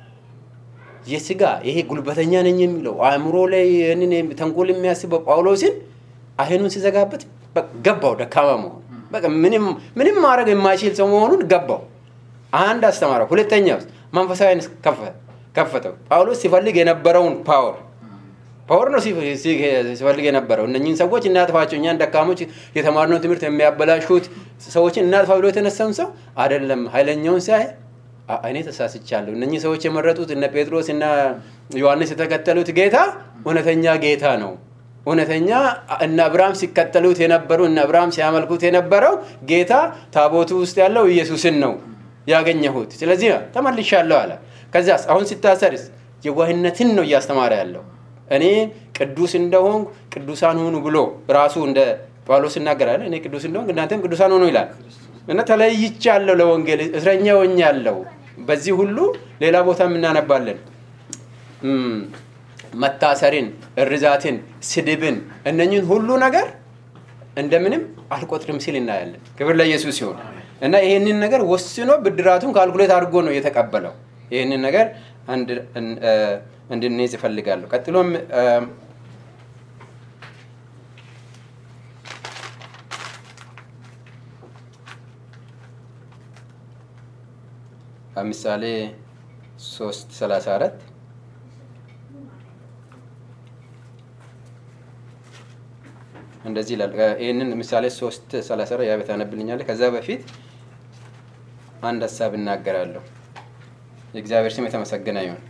የስጋ ይሄ ጉልበተኛ ነኝ የሚለው አእምሮ ላይ ይህንን ተንኮል የሚያስበው ጳውሎስን አይኑን ሲዘጋበት ገባው፣ ደካማ መሆኑ በቃ ምንም ማድረግ የማይችል ሰው መሆኑን ገባው። አንድ አስተማረው። ሁለተኛ ውስጥ መንፈሳዊ ከፈተው። ጳውሎስ ሲፈልግ የነበረውን ፓወር ፓወር ነው ሲፈልግ የነበረው እነኝህን ሰዎች እናጥፋቸው፣ እኛን ደካሞች የተማርነው ትምህርት የሚያበላሹት ሰዎችን እናጥፋ ብሎ የተነሳውን ሰው አይደለም። ኃይለኛውን ሲያይ እኔ ተሳስቻለሁ። እነኚህ ሰዎች የመረጡት እነ ጴጥሮስ እና ዮሐንስ የተከተሉት ጌታ እውነተኛ ጌታ ነው። እውነተኛ እነ አብርሃም ሲከተሉት የነበሩ እነ አብርሃም ሲያመልኩት የነበረው ጌታ ታቦቱ ውስጥ ያለው ኢየሱስን ነው ያገኘሁት። ስለዚህ ተመልሻለሁ አለ። ከዚያስ አሁን ሲታሰርስ የዋህነትን ነው እያስተማረ ያለው። እኔ ቅዱስ እንደሆንኩ ቅዱሳን ሁኑ ብሎ ራሱ እንደ ጳውሎስ ይናገራል። እኔ ቅዱስ እንደሆንኩ እናንተም ቅዱሳን ሁኑ ይላል። እና ተለይቻለሁ፣ ለወንጌል እስረኛ ሆኛለሁ። በዚህ ሁሉ ሌላ ቦታ እናነባለን። መታሰርን፣ እርዛትን፣ ስድብን እነኝን ሁሉ ነገር እንደምንም አልቆጥርም ሲል እናያለን። ክብር ለኢየሱስ ሲሆን እና ይህንን ነገር ወስኖ ብድራቱን ካልኩሌት አድርጎ ነው የተቀበለው። ይህንን ነገር እንድንይዝ ይፈልጋለሁ። ቀጥሎም ምሳሌ ሶስት ሰላሳ አራት እንደዚህ ይላል። ይህንን ምሳሌ ሶስት ሰላሳ አራት ያቤት አነብልኛለህ። ከዛ በፊት አንድ ሀሳብ እናገራለሁ። የእግዚአብሔር ስም የተመሰገነ ይሁን።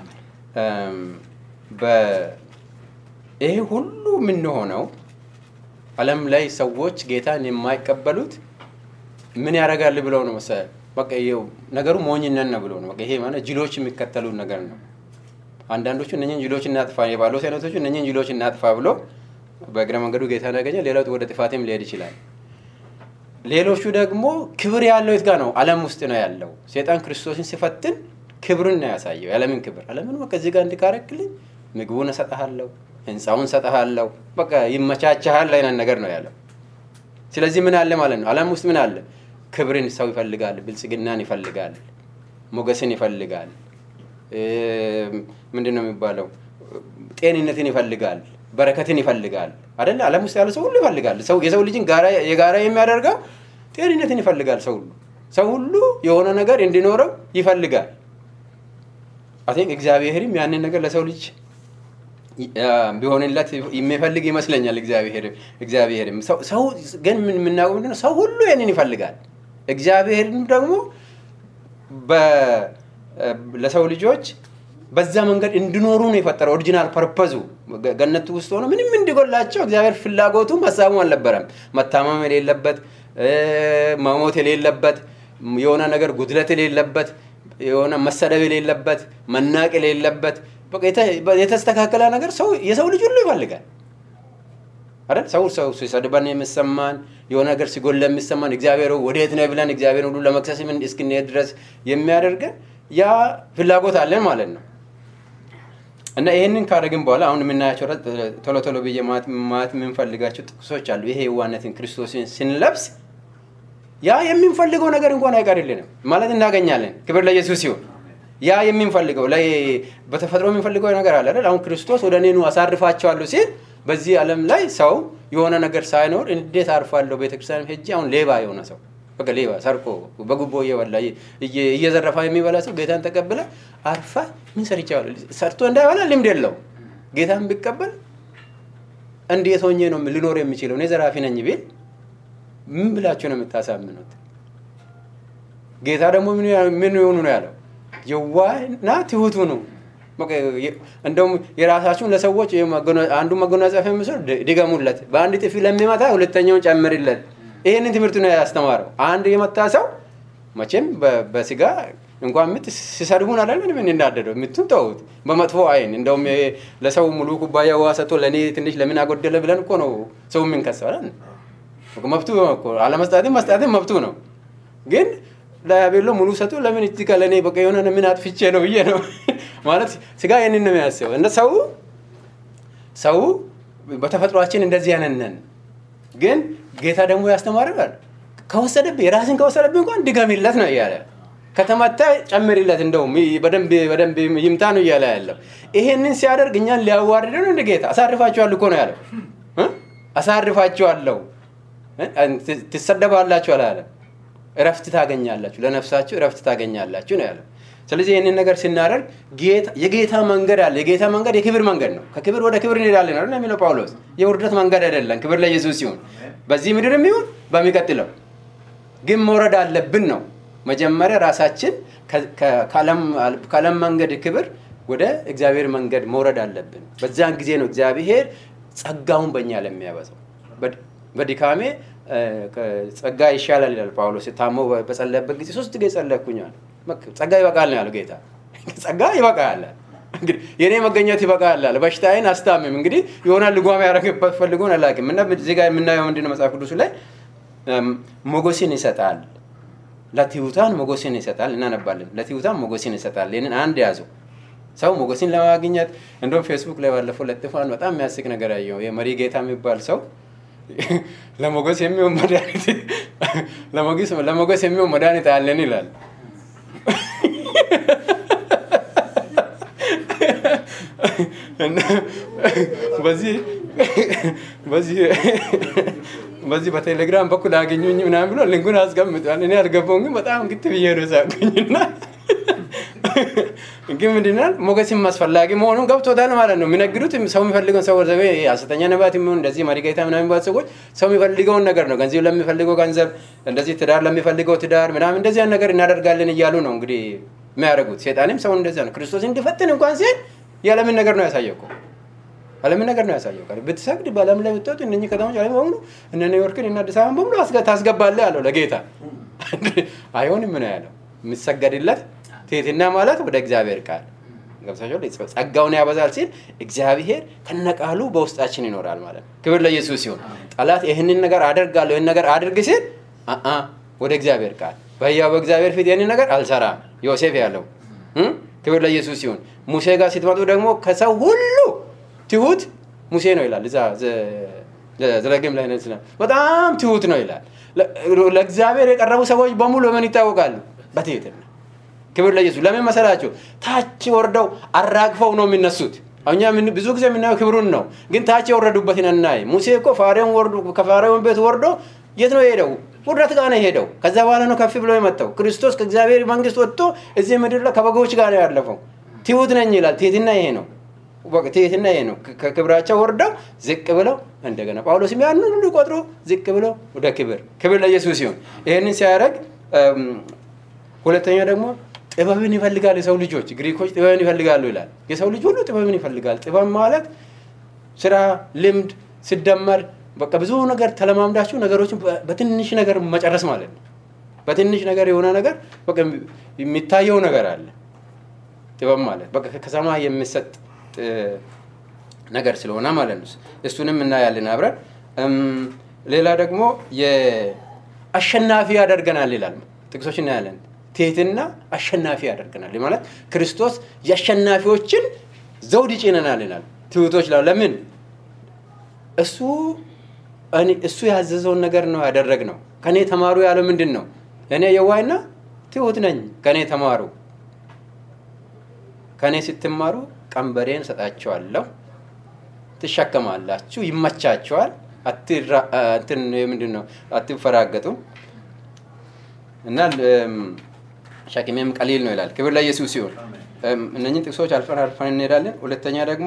ይሄ ሁሉ የምንሆነው ዓለም ላይ ሰዎች ጌታን የማይቀበሉት ምን ያደርጋል ብለው ነው መሰለህ በቃ ነገሩ ሞኝነት ነው ብሎ ነው። በቃ ይሄ ማለት ጅሎች የሚከተሉት ነገር ነው። አንዳንዶቹ እነኝን ጅሎች እናጥፋ የጳውሎስ አይነቶቹ እነኝን ጅሎች እናጥፋ ብሎ በእግረ መንገዱ ጌታን ያገኘ፣ ሌላው ወደ ጥፋትም ሊሄድ ይችላል። ሌሎቹ ደግሞ ክብር ያለው የት ጋር ነው? ዓለም ውስጥ ነው ያለው። ሴጣን ክርስቶስን ሲፈትን ክብርን ነው ያሳየው፣ የዓለምን ክብር። ዓለምን በቃ እዚህ ጋር እንዲካረክልኝ ምግቡን እሰጥሃለሁ፣ ህንፃውን እሰጥሃለሁ፣ በቃ ይመቻችሃል አይነት ነገር ነው ያለው። ስለዚህ ምን አለ ማለት ነው? ዓለም ውስጥ ምን አለ? ክብርን ሰው ይፈልጋል፣ ብልጽግናን ይፈልጋል፣ ሞገስን ይፈልጋል። ምንድን ነው የሚባለው? ጤንነትን ይፈልጋል። በረከትን ይፈልጋል አይደለ? ዓለም ውስጥ ያለ ሰው ሁሉ ይፈልጋል። ሰው የሰው ልጅን ጋራ የጋራ የሚያደርገው ጤንነትን ይፈልጋል። ሰው ሁሉ ሰው ሁሉ የሆነ ነገር እንዲኖረው ይፈልጋል። አይ ቲንክ እግዚአብሔርም ያንን ነገር ለሰው ልጅ ቢሆንለት የሚፈልግ ይመስለኛል። እግዚአብሔር እግዚአብሔርም ሰው ሰው ግን ምን የምናውቀው ምንድን ነው? ሰው ሁሉ ይህንን ይፈልጋል። እግዚአብሔርም ደግሞ በ- ለሰው ልጆች በዛ መንገድ እንዲኖሩ ነው የፈጠረው። ኦሪጂናል ፐርፐዙ ገነቱ ውስጥ ሆኖ ምንም እንዲጎላቸው እግዚአብሔር ፍላጎቱም ሀሳቡም አልነበረም። መታመም የሌለበት እ፣ መሞት የሌለበት የሆነ ነገር ጉድለት የሌለበት የሆነ መሰደብ የሌለበት መናቅ የሌለበት በቃ የተ- የተስተካከለ ነገር ሰው የሰው ልጅ ሁሉ ይፈልጋል። አይደል ሰው ሰው ሲሰድበን የሚሰማን የሆነ ነገር ሲጎል የሚሰማን እግዚአብሔር ወዴት ነህ ብለን እግዚአብሔር ሁሉ ለመክሰስ ምን እስክንሄድ ድረስ የሚያደርገን ያ ፍላጎት አለን ማለት ነው። እና ይህንን ካደረግን በኋላ አሁን የምናያቸው ረ- ቶሎ ቶሎ ብዬ ማለት ማለት የምንፈልጋቸው ጥቅሶች አሉ። ይሄ የዋነትን ክርስቶስን ስንለብስ ያ የምንፈልገው ነገር እንኳን አይቀርልንም ማለት እናገኛለን። ክብር ለኢየሱስ ሲሆን ያ የምንፈልገው ላይ በተፈጥሮ የምንፈልገው ነገር አለ አይደል? አሁን ክርስቶስ ወደ እኔ ኑ አሳርፋቸዋለሁ ሲል በዚህ ዓለም ላይ ሰው የሆነ ነገር ሳይኖር እንዴት አርፋለሁ? ቤተክርስቲያን ሄጄ አሁን ሌባ የሆነ ሰው በቃ ሌባ ሰርቆ በጉቦ እየበላ እየ- እየዘረፋ የሚበላ ሰው ጌታን ተቀብለ አርፋ ምን ሰርቼዋለሁ? ሰርቶ እንዳይበላ ልምድ የለው ጌታን ቢቀበል እንዴት ሆኜ ነው ልኖር የሚችለው? እኔ ዘራፊ ነኝ ቢል ምን ብላችሁ ነው የምታሳምኑት? ጌታ ደግሞ ምን ያ- ምን ይሆኑ ነው ያለው? የዋህና ትሁት ሁኑ። በቃ የ- እንደውም የራሳችሁን ለሰዎች የመጎና- አንዱን መጎናጸፊያ ምስል ድገሙለት፣ በአንድ ጥፊ ለሚመታ ሁለተኛውን ጨምርለት። ይህንን ትምህርት ነው ያስተማረው። አንድ የመታ ሰው መቼም በ- በስጋ እንኳን ምት ሲሰድቡን አለ ምን እንዳደደው ምቱን ተውት፣ በመጥፎ አይን እንደውም ይሄ ለሰው ሙሉ ኩባያ ውሃ ሰጥቶ ለእኔ ትንሽ ለምን አጎደለ ብለን እኮ ነው ሰው የምንከሰው አይደል? መብቱ እኮ አለመስጣትም መስጣትም መብቱ ነው። ግን ለቤሎ ሙሉ ሰጡ ለምን እዚህ ጋር ለእኔ በቃ የሆነ ምን አጥፍቼ ነው ብዬ ነው ማለት ስጋ ይህንን ነው የሚያስበው። እንደ ሰው ሰው በተፈጥሯችን እንደዚህ ያነነን ግን ጌታ ደግሞ ያስተማርናል። ከወሰደብህ የራስን ከወሰደብህ እንኳን ድገምለት ነው እያለ ከተመታ ጨምርለት፣ እንደውም በደንብ በደንብ ይምታ ነው እያለ ያለው። ይሄንን ሲያደርግ እኛን ሊያዋርድ ነው እንደ ጌታ አሳርፋችኋለሁ እኮ ነው ያለው እ? አሳርፋችኋለሁ እ? ት- ትሰደባላችሁ አላለም። እረፍት ታገኛላችሁ፣ ለነፍሳችሁ እረፍት ታገኛላችሁ ነው ያለው። ስለዚህ ይህንን ነገር ስናደርግ ጌታ- የጌታ መንገድ አለ። የጌታ መንገድ የክብር መንገድ ነው። ከክብር ወደ ክብር እንሄዳለን አይደል የሚለው ጳውሎስ። የውርደት መንገድ አይደለም። ክብር ለኢየሱስ ሲሆን በዚህ ምድርም ይሁን በሚቀጥለው ግን መውረድ አለብን ነው። መጀመሪያ ራሳችን ከ- ከ- ከዓለም- ከዓለም መንገድ ክብር ወደ እግዚአብሔር መንገድ መውረድ አለብን። በዚያን ጊዜ ነው እግዚአብሔር ጸጋውን በእኛ ለሚያበዛው። በድ- በድካሜ እ፣ ከ- ጸጋ ይሻላል ይላል ጳውሎስ። ታሞ በጸለየበት ጊዜ ሶስት ጊዜ ጸለይኩኛል። በቃ ጸጋ ይበቃል ነው ያለው ጌታ። ጸጋ ይበቃል እንግዲህ የእኔ መገኘት ይበቃል አለ። በሽታዬን አስታምም። እንግዲህ የሆነ ልጓም ያደረግበት ፈልጎን አላውቅም። እና እዚህ ጋር የምናየው ምንድን ነው መጽሐፍ ቅዱስ ላይ እም፣ ሞገስን ይሰጣል ለትሑታን ሞገስን ይሰጣል። እናነባለን። ለትሑታን ሞገስን ይሰጣል። ይህንን አንድ ያዙ። ሰው ሞገስን ለማግኘት እንደውም ፌስቡክ ላይ ባለፈው ለጥፏን በጣም የሚያስቅ ነገር ያየው የመሪ ጌታ የሚባል ሰው ለሞገስ የሚሆን መድኃኒት ለሞገስ ለሞገስ የሚሆን መድኃኒት አለን ይላል። እና በዚህ በዚህ በዚህ በቴሌግራም በኩል አገኙኝ ምናምን ብሎ ሊንኩን አስቀምጧል። እኔ አልገባውም፣ ግን በጣም ግት ብዬ ነው ሳቁኝና ግን ምንድናል ሞገስም አስፈላጊ መሆኑን ገብቶታል ማለት ነው። የሚነግዱት ሰው የሚፈልገውን ሰው ዘ ሐሰተኛ ነቢያት የሚሆን እንደዚህ መሪ ጌታ ምናምን የሚባሉ ሰዎች ሰው የሚፈልገውን ነገር ነው። ገንዘብ ለሚፈልገው ገንዘብ፣ እንደዚህ ትዳር ለሚፈልገው ትዳር ምናምን እንደዚያን ነገር እናደርጋለን እያሉ ነው እንግዲህ የሚያደርጉት። ሴጣንም ሰውን እንደዚያ ነው። ክርስቶስ እንዲፈትን እንኳን ሲል የዓለምን ነገር ነው ያሳየው እኮ ዓለምን ነገር ነው ያሳየው። ቃል ብትሰግድ በዓለም ላይ ብትወጡ እነኚህ ከተሞች ዓለም በሙሉ እነ ኒውዮርክን እና አዲስ አበባን በሙሉ አስገ- ታስገባለህ አለው ለጌታ። አይሆንም ነው ያለው። የሚሰገድለት ትህትና ማለት ወደ እግዚአብሔር ቃል ገብታችኋል። ጸጋውን ያበዛል ሲል እግዚአብሔር ከነቃሉ በውስጣችን ይኖራል ማለት ነው። ክብር ለኢየሱስ ሲሆን ጠላት ይህንን ነገር አደርጋለሁ ይህን ነገር አድርግ ሲል አአ ወደ እግዚአብሔር ቃል በሕያው በእግዚአብሔር ፊት ይህንን ነገር አልሰራም ዮሴፍ ያለው እ? ክብር ለኢየሱስ ሲሆን ሙሴ ጋር ስትመጡ ደግሞ ከሰው ሁሉ ትሁት ሙሴ ነው ይላል። እዛ ዘ- ዘዳግም ላይ ነጽ በጣም ትሁት ነው ይላል። ለ- ለእግዚአብሔር የቀረቡ ሰዎች በሙሉ በምን ይታወቃሉ? በትህትና ክብር ለኢየሱስ። ለምን መሰላቸው? ታች ወርደው አራግፈው ነው የሚነሱት። እኛ ምን- ብዙ ጊዜ የምናየው ክብሩን ነው፣ ግን ታች የወረዱበትን እናይ። ሙሴ እኮ ፋሬውን ወርዶ ከፋሬውን ቤት ወርዶ የት ነው የሄደው? ውርደት ጋር ነው የሄደው። ከዛ በኋላ ነው ከፍ ብሎ የመጣው። ክርስቶስ ከእግዚአብሔር መንግስት ወጥቶ እዚህ ምድር ላይ ከበጎች ጋር ነው ያለፈው። ትሁት ነኝ ይላል። ትህትና ይሄ ነው። በቃ ትህትና ይሄ ነው። ከ- ከክብራቸው ወርደው ዝቅ ብለው እንደገና ጳውሎስም ያንን ሁሉ ቆጥሮ ዝቅ ብለው ወደ ክብር ክብር ለኢየሱስ ሲሆን ይህንን ሲያደርግ እም፣ ሁለተኛ ደግሞ ጥበብን ይፈልጋል የሰው ልጆች ግሪኮች ጥበብን ይፈልጋሉ ይላል። የሰው ልጅ ሁሉ ጥበብን ይፈልጋል። ጥበብ ማለት ስራ፣ ልምድ ሲደመር በቃ ብዙ ነገር ተለማምዳችሁ ነገሮችን በ- በትንሽ ነገር መጨረስ ማለት ነው። በትንሽ ነገር የሆነ ነገር በቃ የሚታየው ነገር አለ። ጥበብ ማለት በቃ ከሰማይ የሚሰጥ እ፣ ነገር ስለሆነ ማለት ነው። እሱንም እናያለን አብረን። እም፣ ሌላ ደግሞ የአሸናፊ ያደርገናል ይላል። ጥቅሶች እናያለን። ትህትና አሸናፊ ያደርገናል ማለት ክርስቶስ የአሸናፊዎችን ዘውድ ይጭነናል ይላል። ትሁቶች ላ ለምን እሱ እኔ- እሱ ያዘዘውን ነገር ነው ያደረግነው። ከኔ ተማሩ ያለው ምንድን ነው? እኔ የዋይና ትሁት ነኝ፣ ከኔ ተማሩ። ከኔ ስትማሩ ቀንበሬን ሰጣቸዋለሁ፣ ትሸከማላችሁ፣ ይመቻቸዋል፣ አትራ- እንትን ምንድን ነው አትፈራገጡም እና እም፣ ሸክሜም ቀሊል ነው ይላል። ክብር ለኢየሱስ ሲሆን እነኝን ጥቅሶች አልፈን አልፈን እንሄዳለን። ሁለተኛ ደግሞ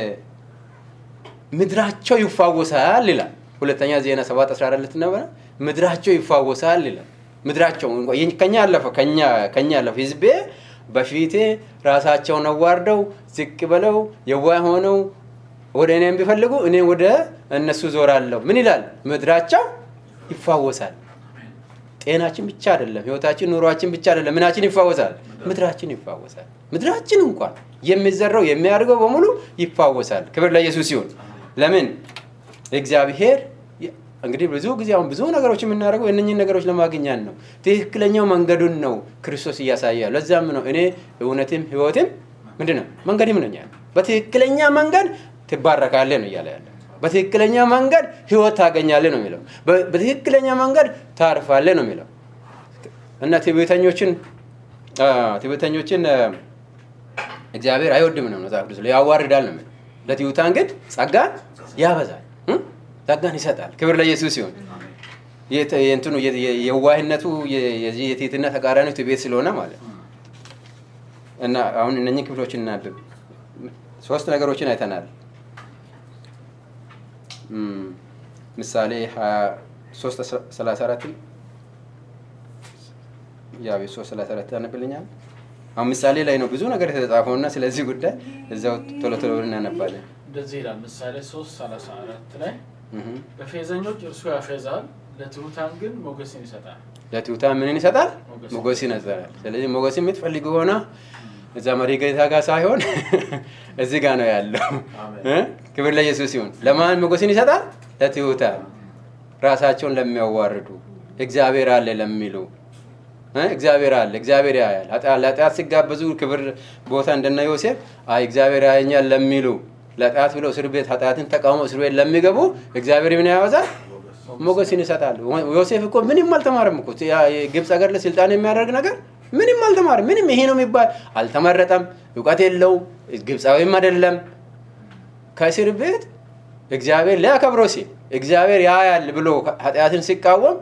የምድራቸው ይፋወሳል ይላል። ሁለተኛ ዜና ሰባት አስራ አራት ነበረ ምድራቸው ይፋወሳል ይላል። ምድራቸው እንኳ- የኝ- ከኛ አለፈ ከኛ ከኛ አለፈ ህዝቤ በፊቴ ራሳቸውን አዋርደው ዝቅ ብለው የዋህ ሆነው ወደ እኔም ቢፈልጉ እኔ ወደ እነሱ ዞራለሁ። ምን ይላል? ምድራቸው ይፋወሳል። ጤናችን ብቻ አይደለም፣ ህይወታችን፣ ኑሯችን ብቻ አይደለም። ምናችን ይፋወሳል? ምድራችን ይፋወሳል። ምድራችን እንኳን የሚዘራው የሚያድገው በሙሉ ይፋወሳል። ክብር ለኢየሱስ ሲሆን ለምን እግዚአብሔር እንግዲህ ብዙ ጊዜ አሁን ብዙ ነገሮች የምናደርገው እነኝህን ነገሮች ለማግኛት ነው። ትክክለኛው መንገዱን ነው ክርስቶስ እያሳያል። ለዛም ነው እኔ እውነትም ህይወትም ምንድን ነው መንገድም ነኝ ያለ። በትክክለኛ መንገድ ትባረካለህ ነው እያለ ያለ። በትክክለኛ መንገድ ህይወት ታገኛለህ ነው የሚለው። በ- በትክክለኛ መንገድ ታርፋለህ ነው የሚለው እና ትዕቢተኞችን አ፣ ትዕቢተኞችን አ፣ እግዚአብሔር አይወድም ነው መጽሐፍ ቅዱስ ላይ ያዋርዳል ነው የሚለው። ለትሑታን ግን ጸጋን ያበዛል እ? ጸጋን ይሰጣል። ክብር ለኢየሱስ ሲሆን የት- የእንትኑ የ- የ- የዋህነቱ የ- የዚህ የትህትና ተቃራኒ ትዕቢት ስለሆነ ማለት ነው። እና አሁን እነኚህ ክፍሎች እናብብ። ሶስት ነገሮችን አይተናል። እም፣ ምሳሌ 23 34 ያው የሶስት ሰላሳ አራት ያነብልኛል። አሁን ምሳሌ ላይ ነው ብዙ ነገር የተጻፈው እና ስለዚህ ጉዳይ እዛው ቶሎ ቶሎ እናነባለን። እንደዚህ ይላል ምሳሌ 3 34 ላይ እህ። በፌዘኞች እርሱ ያፌዛል፣ ለትሑታን ግን ሞገስን ይሰጣል። ለትሑታን ምንን ይሰጣል? ሞገስ። ሞገስ ይነዛል። ስለዚህ ሞገስ የምትፈልግ ሆነ እዛ መሪ ጌታ ጋር ሳይሆን እዚህ ጋር ነው ያለው። አሜን። እ? ክብር ለኢየሱስ ሲሆን ለማን ሞገስን ይሰጣል? ለትሑታን ራሳቸውን ለሚያዋርዱ እግዚአብሔር አለ ለሚሉ እ? እግዚአብሔር አለ፣ እግዚአብሔር ያያል። ኃጢአ- ለኃጢአት ሲጋበዙ ክብር ቦታ እንደነ ዮሴፍ አይ እግዚአብሔር ያየኛል ለሚሉ ለኃጢአት ብለው እስር ቤት ኃጢአትን ተቃውሞ እስር ቤት ለሚገቡ እግዚአብሔር ምን ያበዛል? ሞገስን ይሰጣል። ዮሴፍ እኮ ምንም አልተማረም እኮ ያ የግብፅ ሀገር ላይ ስልጣን የሚያደርግ ነገር ምንም አልተማረም። ምንም ይሄ ነው የሚባል አልተመረጠም፣ እውቀት የለውም፣ ግብፃዊም አይደለም። ከእስር ቤት እግዚአብሔር ሊያከብረው ሲል እግዚአብሔር ያያል ብሎ ኃጢአትን ሲቃወም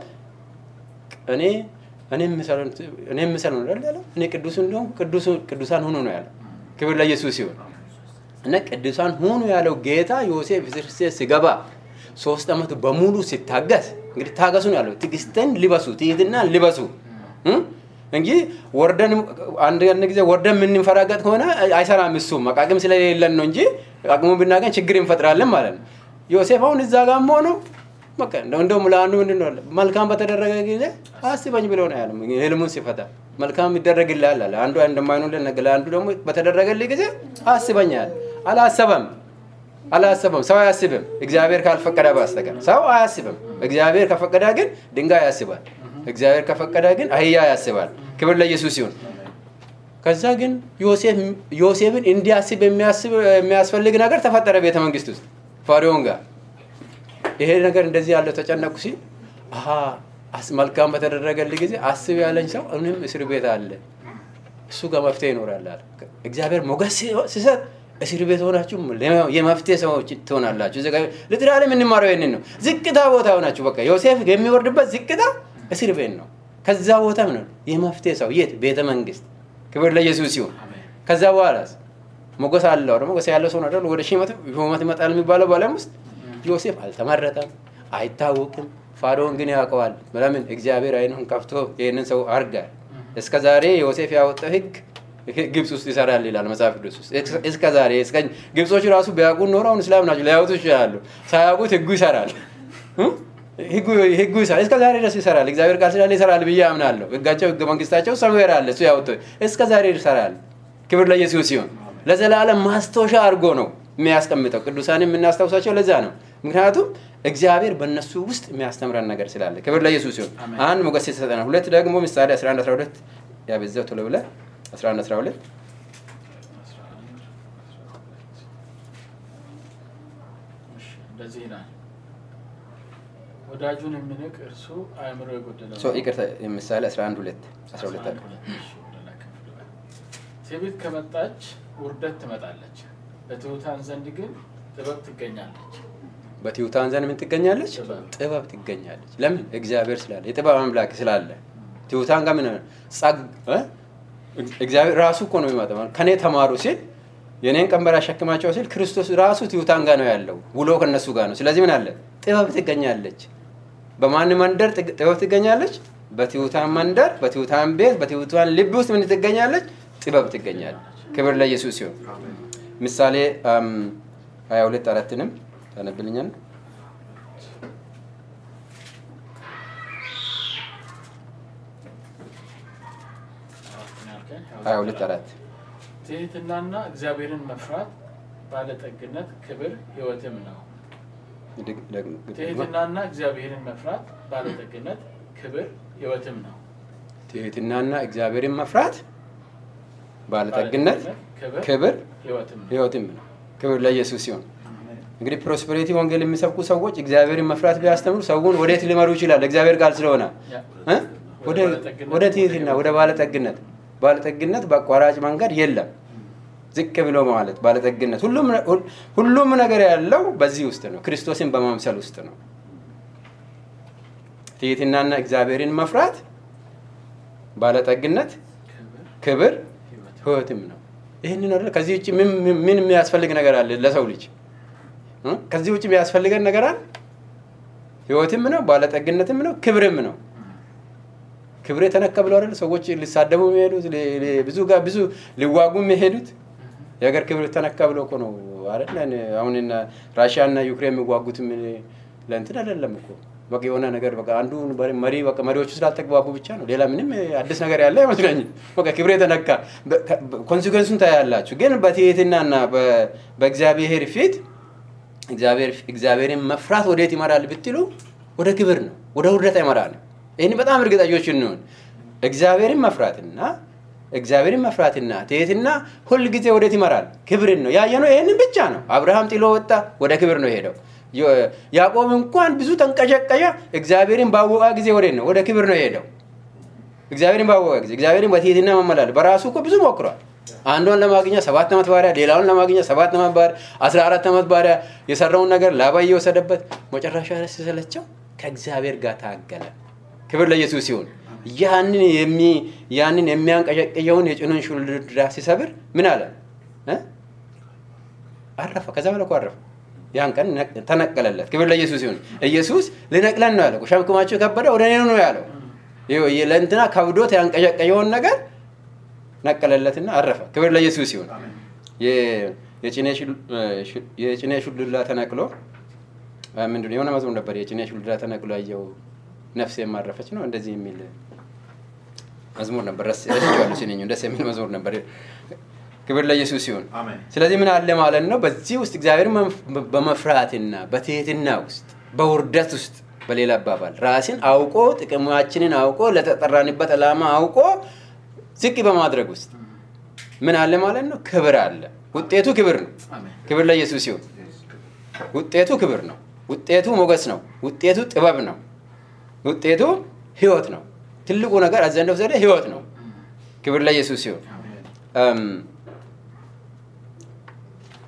እኔ እኔ የምሰለው ነው አይደል ያለው? እኔ ቅዱስ እንደሆን ቅዱሳን ሁኑ ነው ያለው። ክብር ለኢየሱስ ሲሆን እና ቅዱሳን ሁኑ ያለው ጌታ ዮሴፍ እስር ቤት ሲገባ ሶስት ዓመት በሙሉ ሲታገስ እንግዲህ ታገሱ ነው ያለው። ትዕግስትን ልበሱ፣ ትህትና ልበሱ እ? እንጂ ወርደን አንድ አንድ ጊዜ ወርደን የምንፈራገጥ ከሆነ አይሰራም። እሱም አቃቅም ስለሌለን ነው እንጂ አቅሙ ብናገኝ ችግር እንፈጥራለን ማለት ነው። ዮሴፍ አሁን እዛ ጋር ሆነው በቃ እንደው እንደውም ለአንዱ ምንድን ነው አለ፣ መልካም በተደረገ ጊዜ አስበኝ ብሎ ነው ያለው። ህልሙን ሲፈታ መልካም ይደረግልሃል አለ። አንዱ እንደማይሆንልን ነገር ለአንዱ ደግሞ በተደረገልህ ጊዜ አስበኝ አለ። አላሰበም አላሰበም። ሰው አያስብም፣ እግዚአብሔር ካልፈቀደ በስተቀር ሰው አያስብም። እግዚአብሔር ከፈቀደ ግን ድንጋይ ያስባል። እግዚአብሔር ከፈቀደ ግን አህያ ያስባል። ክብር ለኢየሱስ ሲሆን ከዛ ግን ዮሴፍን እንዲያስብ የሚያስፈልግ ነገር ተፈጠረ ቤተ መንግስት ውስጥ ፋሪዮን ጋር ይሄ ነገር እንደዚህ ያለው ተጨነቁ ሲል አሀ መልካም በተደረገልህ ጊዜ አስብ ያለኝ ሰው እኔም እስር ቤት አለ እሱ ጋር መፍትሄ ይኖራል አለ። እግዚአብሔር ሞገስ ሲሰጥ እስር ቤት ሆናችሁ የመፍትሄ ሰዎች ትሆናላችሁ። ልትራል የምንማረው ይህንን ነው። ዝቅታ ቦታ ሆናችሁ በቃ ዮሴፍ የሚወርድበት ዝቅታ እስር ቤት ነው። ከዛ ቦታ ምን የመፍትሄ ሰው የት? ቤተ መንግስት። ክብር ለኢየሱስ ሲሆን ከዛ በኋላ ሞገስ አለው ደግሞ ሞገስ ያለው ሰው ነው ወደ ሹመት ይመጣል የሚባለው በዓለም ውስጥ ዮሴፍ አልተመረጠም፣ አይታወቅም። ፋርዖን ግን ያውቀዋል። ለምን? እግዚአብሔር አይኑን ከፍቶ ይህንን ሰው አርጋል። እስከ ዛሬ ዮሴፍ ያወጣው ህግ ግብፅ ውስጥ ይሰራል ይላል መጽሐፍ ቅዱስ ውስጥ። እስከ ዛሬ ግብጾች ራሱ ቢያውቁ ኖሮ አሁን እስላም ናቸው ሊያወጡ ይችላሉ። ሳያውቁት ህጉ ይሰራል፣ ህጉ ይሰራል። እስከ ዛሬ ድረስ ይሰራል። እግዚአብሔር ቃል ስላለ ይሰራል ብዬ አምናለሁ። ህጋቸው ህገ መንግስታቸው ሰምዌር አለ፣ እሱ ያወጣው እስከ ዛሬ ይሰራል። ክብር ለኢየሱስ ሲሆን ለዘላለም ማስታወሻ አድርጎ ነው የሚያስቀምጠው። ቅዱሳን የምናስታውሳቸው ለዛ ነው። ምክንያቱም እግዚአብሔር በእነሱ ውስጥ የሚያስተምረን ነገር ስላለ ክብር ለኢየሱስ ሲሆን አንድ ሞገስ የተሰጠናል። ሁለት ደግሞ ምሳሌ 11 12 ያበዛው ቶሎ ብለህ 11 12 እንደዚህ ይላል ወዳጁን የሚንቅ እርሱ አእምሮ የጎደለው ሶ ይቅርታ ምሳሌ 11 2 12 አለ ትዕቢት ከመጣች ውርደት ትመጣለች፣ በትሑታን ዘንድ ግን ጥበብ ትገኛለች። በትሑታን ዘንድ ምን ትገኛለች? ጥበብ። ጥበብ ትገኛለች። ለምን? እግዚአብሔር ስላለ የጥበብ አምላክ ስላለ። ትሑታን ጋር ምን ጸግ እ? እግዚአብሔር ራሱ እኮ ነው የሚመጣው። ከኔ ተማሩ ሲል የኔን ቀንበር አሸክማቸው ሲል ክርስቶስ ራሱ ትሑታን ጋር ነው ያለው፣ ውሎ ከነሱ ጋር ነው። ስለዚህ ምን አለ? ጥበብ ትገኛለች። በማን መንደር ጥግ- ጥበብ ትገኛለች? በትሑታን መንደር፣ በትሑታን ቤት፣ በትሑታን ልብ ውስጥ ምን ትገኛለች? ጥበብ ትገኛለች። ክብር ለኢየሱስ ሲሆን ምሳሌ ሀያ ሁለት አራትንም ታነብልኛል። ሀያ ሁለት አራት ትህትናና እግዚአብሔርን መፍራት ባለጠግነት፣ ክብር ሕይወትም ነው። ድግ- ደግም- ደግም- ትህትናና እግዚአብሔርን መፍራት ባለጠግነት፣ ክብር ሕይወትም ነው። ትህትናና እግዚአብሔርን መፍራት ባለጠግነት፣ ክብር ክብር ሕይወትም ነው። ህይወትም ነው። ክብር ለኢየሱስ ሲሆን እንግዲህ ፕሮስፐሪቲ ወንጌል የሚሰብኩ ሰዎች እግዚአብሔርን መፍራት ቢያስተምሩ ሰውን ወዴት ሊመሩ ይችላል? እግዚአብሔር ቃል ስለሆነ ያ። እ? ወደ ወደ ትህትና ወደ ባለጠግነት ባለጠግነት በአቋራጭ መንገድ የለም። ዝቅ ብሎ ማለት ባለጠግነት ሁሉም ነ- ሁል- ሁሉም ነገር ያለው በዚህ ውስጥ ነው። ክርስቶስን በማምሰል ውስጥ ነው። ትህትናና እግዚአብሔርን መፍራት ባለጠግነት፣ ክብር ክብር ሕይወትም ህይወትም ነው። ይህንን አይደል? ከዚህ ውጭ ምን ምን- ምን የሚያስፈልግ ነገር አለ ለሰው ልጅ እ? ከዚህ ውጭ የሚያስፈልገን ነገር አለ? ህይወትም ነው፣ ባለጠግነትም ነው፣ ክብርም ነው። ክብር የተነካ ብለው አይደል ሰዎች ሊሳደቡ የሚሄዱት ሊ- ሊ- ብዙ ጋር ብዙ ሊዋጉ የሚሄዱት የሀገር ክብር ተነካ ብለው እኮ ነው አይደል? አሁን እነ ራሽያ እና ዩክሬን የሚዋጉት ምን ለእንትን አይደለም እኮ በቃ የሆነ ነገር በቃ አንዱ መሪ በቃ መሪዎቹ ስላልተግባቡ ብቻ ነው። ሌላ ምንም አዲስ ነገር ያለ አይመስለኝም። በቃ ክብር የተነካ ኮንሲኩዌንሱን ታያላችሁ። ግን በትህትናና በ- በእግዚአብሔር ፊት እግዚአብሔር እግዚአብሔርን መፍራት ወዴት ይመራል ብትሉ ወደ ክብር ነው፣ ወደ ውርደት አይመራንም። ይህን በጣም እርግጠኞች እንሆን። እግዚአብሔርን መፍራትና እግዚአብሔርን መፍራትና ትህትና ሁል ጊዜ ወዴት ይመራል? ክብርን ነው ያየነው። ይህንን ብቻ ነው። አብርሃም ጥሎ ወጣ፣ ወደ ክብር ነው የሄደው። ዮ- ያዕቆብ እንኳን ብዙ ተንቀዠቀዠ፣ እግዚአብሔርን ባወቀ ጊዜ ወዴት ነው? ወደ ክብር ነው የሄደው። እግዚአብሔርን ባወቀ ጊዜ እግዚአብሔርን በትህትና መመላለስ በራሱ እኮ ብዙ ሞክሯል። አንዷን ለማግኘት ሰባት ዓመት ባሪያ፣ ሌላውን ለማግኘት ሰባት ዓመት ባሪያ፣ አስራ አራት ዓመት ባሪያ የሰራውን ነገር ላባ እየወሰደበት መጨረሻ ላይ ሲሰለቸው ከእግዚአብሔር ጋር ታገለ። ክብር ለኢየሱስ ሲሆን ያንን የሚ ያንን የሚያንቀዠቅየውን የጭኑን ሹልድራ ሲሰብር ምን አለ እ? አረፈ። ከዛ በኋላ እኮ አረፈ። ያን ቀን ነቅ- ተነቀለለት። ክብር ለኢየሱስ ሲሆን ኢየሱስ ልነቅለን ነው ያለው። ሸክማችሁ የከበደ ወደ እኔ ኑ ነው ያለው። ይኸው ለእንትና ከብዶት ያንቀዠቀየውን ነገር ነቀለለትና አረፈ። ክብር ለኢየሱስ ሲሆን የ- የጭኔ ሹል- ሹ- የጭኔ ሹልድራ ተነቅሎ አ፣ ምንድን ነው የሆነ መዝሙር ነበር። የጭኔ ሹልድራ ተነቅሎ አየው ነፍሴ የማረፈች ነው እንደዚህ የሚል መዝሙር ነበር። ረስ- ረስቼዋለሁ ሲነኙ ደስ የሚል መዝሙር ነበር። ክብር ለኢየሱስ ሲሆን አሜን። ስለዚህ ምን አለ ማለት ነው? በዚህ ውስጥ እግዚአብሔር በመፍራትና በትህትና ውስጥ በውርደት ውስጥ በሌላ አባባል ራስን አውቆ ጥቅማችንን አውቆ ለተጠራንበት ዓላማ አውቆ ዝቅ በማድረግ ውስጥ ምን አለ ማለት ነው? ክብር አለ። ውጤቱ ክብር ነው። አሜን። ክብር ለኢየሱስ ሲሆን ውጤቱ ክብር ነው። ውጤቱ ሞገስ ነው። ውጤቱ ጥበብ ነው። ውጤቱ ህይወት ነው። ትልቁ ነገር አዘንደው ዘደ ህይወት ነው። ክብር ለኢየሱስ ሲሆን እም፣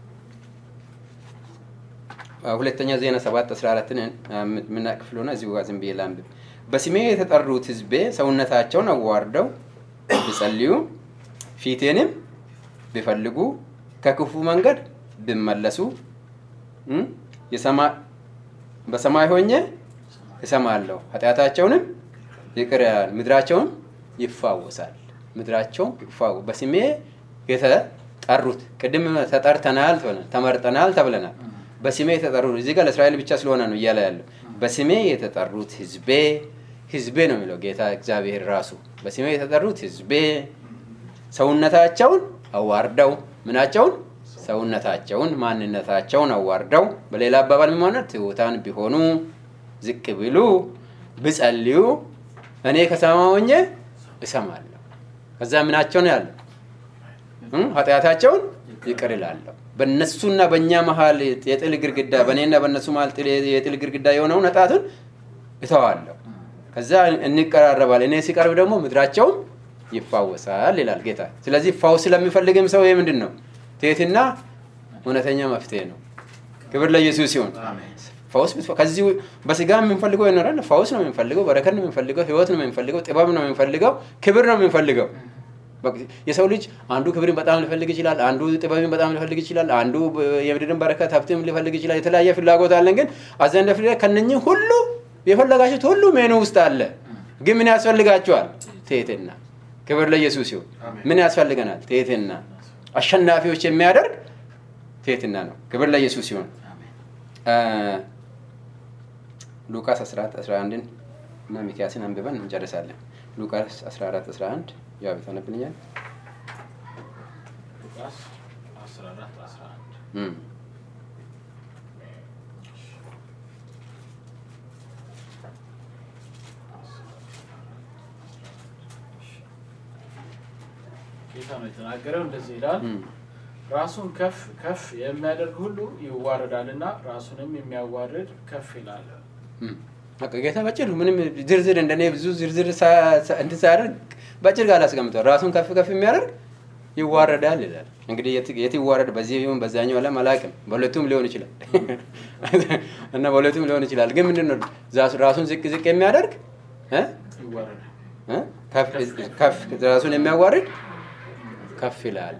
ሁለተኛ ዜና 7 14ን የምናውቅ ክፍል ሆነ እዚሁ ጋር ዝም ብዬ ላንብብ። በስሜ የተጠሩት ሕዝቤ ሰውነታቸውን አዋርደው ቢጸልዩ ፊቴንም ቢፈልጉ ከክፉ መንገድ ቢመለሱ እም፣ የሰማ- በሰማይ ሆኜ እሰማለሁ፣ ኃጢአታቸውንም ይቅር ይላል፣ ምድራቸውን ይፋወሳል። ምድራቸውን ይፋወ በስሜ የተጠሩት ቅድም ተጠርተናል ተብለናል፣ ተመርጠናል ተብለናል። በስሜ የተጠሩት እዚህ ጋር ለእስራኤል ብቻ ስለሆነ ነው እያለ ያለው። በስሜ የተጠሩት ህዝቤ ህዝቤ ነው የሚለው ጌታ እግዚአብሔር ራሱ። በስሜ የተጠሩት ህዝቤ ሰውነታቸውን አዋርደው ምናቸውን ሰውነታቸውን ማንነታቸውን አዋርደው በሌላ አባባል ምን ማለት ትሑታን ቢሆኑ ዝቅ ቢሉ ብጸልዩ እኔ ከሰማይ ሆኜ እሰማለሁ። ከዛ ምናቸው ነው ያለው እም፣ ኃጢአታቸውን ይቅር ይላለሁ። በእነሱና በእኛ መሀል የጥል ግድግዳ በእኔና በእነሱ መሀል ጥል- የጥል ግድግዳ የሆነውን ኃጢአቱን እተዋለሁ። ከዛ እንቀራረባል። እኔ ሲቀርብ ደግሞ ምድራቸውን ይፋወሳል ይላል ጌታ። ስለዚህ ፋውስ ስለሚፈልግም ሰው ይህ ምንድን ነው? ትህትና እውነተኛ መፍትሄ ነው። ክብር ለኢየሱስ ሲሆን አሜን። ፈውስ ብትፈ- ከዚህ በስጋ የምንፈልገው ይኖራል። ፈውስ ነው የምንፈልገው፣ በረከት ነው የምንፈልገው፣ ህይወት ነው የምንፈልገው፣ ጥበብ ነው የምንፈልገው፣ ክብር ነው የምንፈልገው። በቃ የሰው ልጅ አንዱ ክብርን በጣም ሊፈልግ ይችላል፣ አንዱ ጥበብን በጣም ሊፈልግ ይችላል፣ አንዱ የምድርን በረከት ሀብትም ሊፈልግ ይችላል። የተለያየ ፍላጎት አለን። ግን አዘንደ ፍሬ ከነኝህ ሁሉ የፈለጋችሁት ሁሉ ሜኑ ውስጥ አለ። ግን ምን ያስፈልጋችኋል? ትህትና። ክብር ለኢየሱስ ይሁን። አሜን። ምን ያስፈልገናል? ትህትና። አሸናፊዎች የሚያደርግ ትህትና ነው። ክብር ለኢየሱስ ይሁን። ሉቃስ 14 11 እና ሚኪያስን አንብበን እንጨርሳለን። ሉቃስ 14 11 ያው ታነብልኛል። ሉቃስ 14 11 እም። ጌታ ነው የተናገረው። እንደዚህ ይላል እም። ራሱን ከፍ ከፍ የሚያደርግ ሁሉ ይዋረዳልና ራሱንም የሚያዋርድ ከፍ ይላል። እም። በቃ ጌታ በጭር ምንም ዝርዝር እንደኔ ብዙ ዝርዝር ሳ- ሳ- እንትን ሳያደርግ በጭር ጋር አላስቀምጠው። ራሱን ከፍ ከፍ የሚያደርግ ይዋረዳል ይላል። እንግዲህ የት የት ይዋረድ? በዚህ ይሁን በዛኛው ዓለም አላውቅም። በሁለቱም ሊሆን ይችላል እና በሁለቱም ሊሆን ይችላል። ግን ምንድን ነው ዛሱ- ራሱን ዝቅ ዝቅ የሚያደርግ እ? ይዋረዳል። እ? ከፍ- ከፍ ራሱን የሚያዋርድ ከፍ ይላል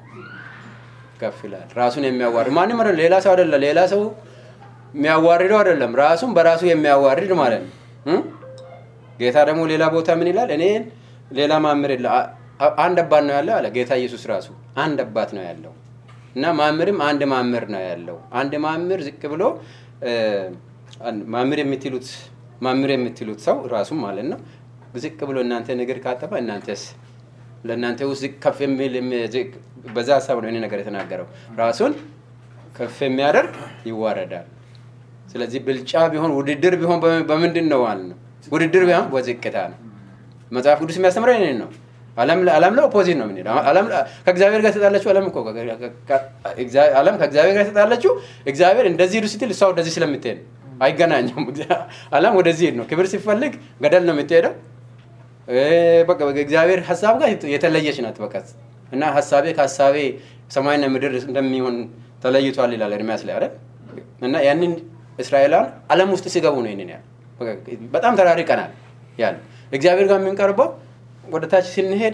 ከፍ ይላል። ራሱን የሚያዋርድ ማንም አይደለም፣ ሌላ ሰው አይደለም። ሌላ ሰው የሚያዋርደው አይደለም፣ ራሱን በራሱ የሚያዋርድ ማለት ነው። እ? ጌታ ደግሞ ሌላ ቦታ ምን ይላል? እኔን ሌላ ማምር የለ አ- አ- አንድ አባት ነው ያለው አለ ጌታ ኢየሱስ ራሱ አንድ አባት ነው ያለው እና ማምርም አንድ ማምር ነው ያለው። አንድ ማምር ዝቅ ብሎ እ፣ አንድ ማምር የምትሉት ማምር የምትሉት ሰው ራሱም ማለት ነው ዝቅ ብሎ እናንተ እግር ካጠበ እናንተስ ለእናንተ ውስጥ ዝቅ ከፍ የሚል የሚ- ዝቅ- በዛ ሀሳብ ነው ይሄ ነገር የተናገረው። ራሱን ከፍ የሚያደርግ ይዋረዳል። ስለዚህ ብልጫ ቢሆን ውድድር ቢሆን በምን- በምንድን ነው ማለት ነው? ውድድር ቢሆን በዝቅታ ነው። መጽሐፍ ቅዱስ የሚያስተምረው ይሄንን ነው። ዓለም ለ- ዓለም ላይ ኦፖዚት ነው የምንሄደው። ዓለም ለ- ከእግዚአብሔር ጋር የተጣለችው ዓለም እኮ ከ- ከ- ከ- እግዚአ- ዓለም ከእግዚአብሔር ጋር የተጣለችው እግዚአብሔር እንደዚህ ሂዱ ስትል እሷ ወደዚህ ስለምትሄድ ነው። አይገናኙም። ዓለም ወደዚህ ሄድ ነው። ክብር ሲፈልግ ገደል ነው የምትሄደው። እ፣ በቃ በቃ እግዚአብሔር ሀሳብ ጋር የተለየች ናት። በቃ እና ሀሳቤ ከሀሳቤ ሰማይና ምድር እንደሚሆን ተለይቷል ይላል ኤርሚያስ ላይ አይደል? እና ያንን እስራኤላውያን ዓለም ውስጥ ሲገቡ ነው ይንን ያለ በቃ በጣም ተራርቀናል ያለ እግዚአብሔር ጋር የምንቀርበው ወደ ታች ስንሄድ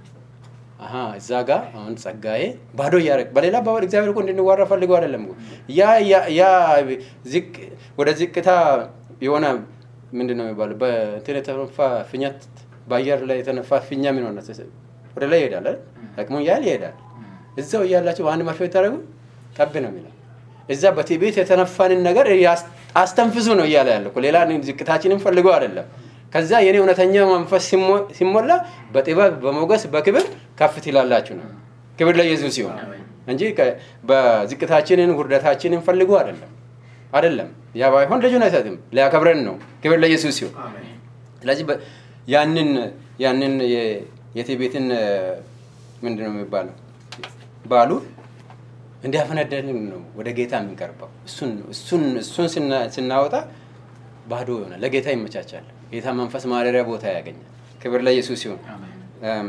አሀ እዛ ጋር አሁን ጸጋዬ ባዶ እያደረግ በሌላ አባባል እግዚአብሔር እኮ እንድንዋራ ፈልገው አይደለም እኮ ያ ያ- ያ ዝቅ ወደ ዝቅታ የሆነ ምንድን ነው የሚባለው በእንትን የተነፋ ፊኛ በአየር ላይ የተነፋ ፊኛ ምን ሆነ ወደ ላይ ይሄዳል አይደል? አቅሙን ያህል ይሄዳል እዛው እያላቸው በአንድ መርፌ ብታደርጉ ጠብ ነው የሚለው እዛ በትዕቢት የተነፋንን ነገር ያስ- አስተንፍሱ ነው እያለ ያለ እኮ ሌላ ዝቅታችንን ፈልገው አይደለም ከዛ የኔ እውነተኛ መንፈስ ሲሞ- ሲሞላ በጥበብ በሞገስ በክብር ከፍ ትላላችሁ ነው ክብር ለኢየሱስ ሲሆን እንጂ ከ- በዝቅታችንን ውርደታችንን ፈልጎ አይደለም አይደለም ያ ባይሆን ልጁን አይሰጥም ሊያከብረን ነው ክብር ለኢየሱስ ሲሆን አሜን። ስለዚህ በ- ያንን ያንን የ- የትዕቢትን ምንድን ነው የሚባለው ባሉ እንዲያፈነደልን ነው ወደ ጌታ የምንቀርበው። እሱን እሱን እሱን ስና- ስናወጣ ባዶ ይሆናል፣ ለጌታ ይመቻቻል። ጌታ መንፈስ ማደሪያ ቦታ ያገኛል። ክብር ለኢየሱስ ሲሆን አሜን። እም፣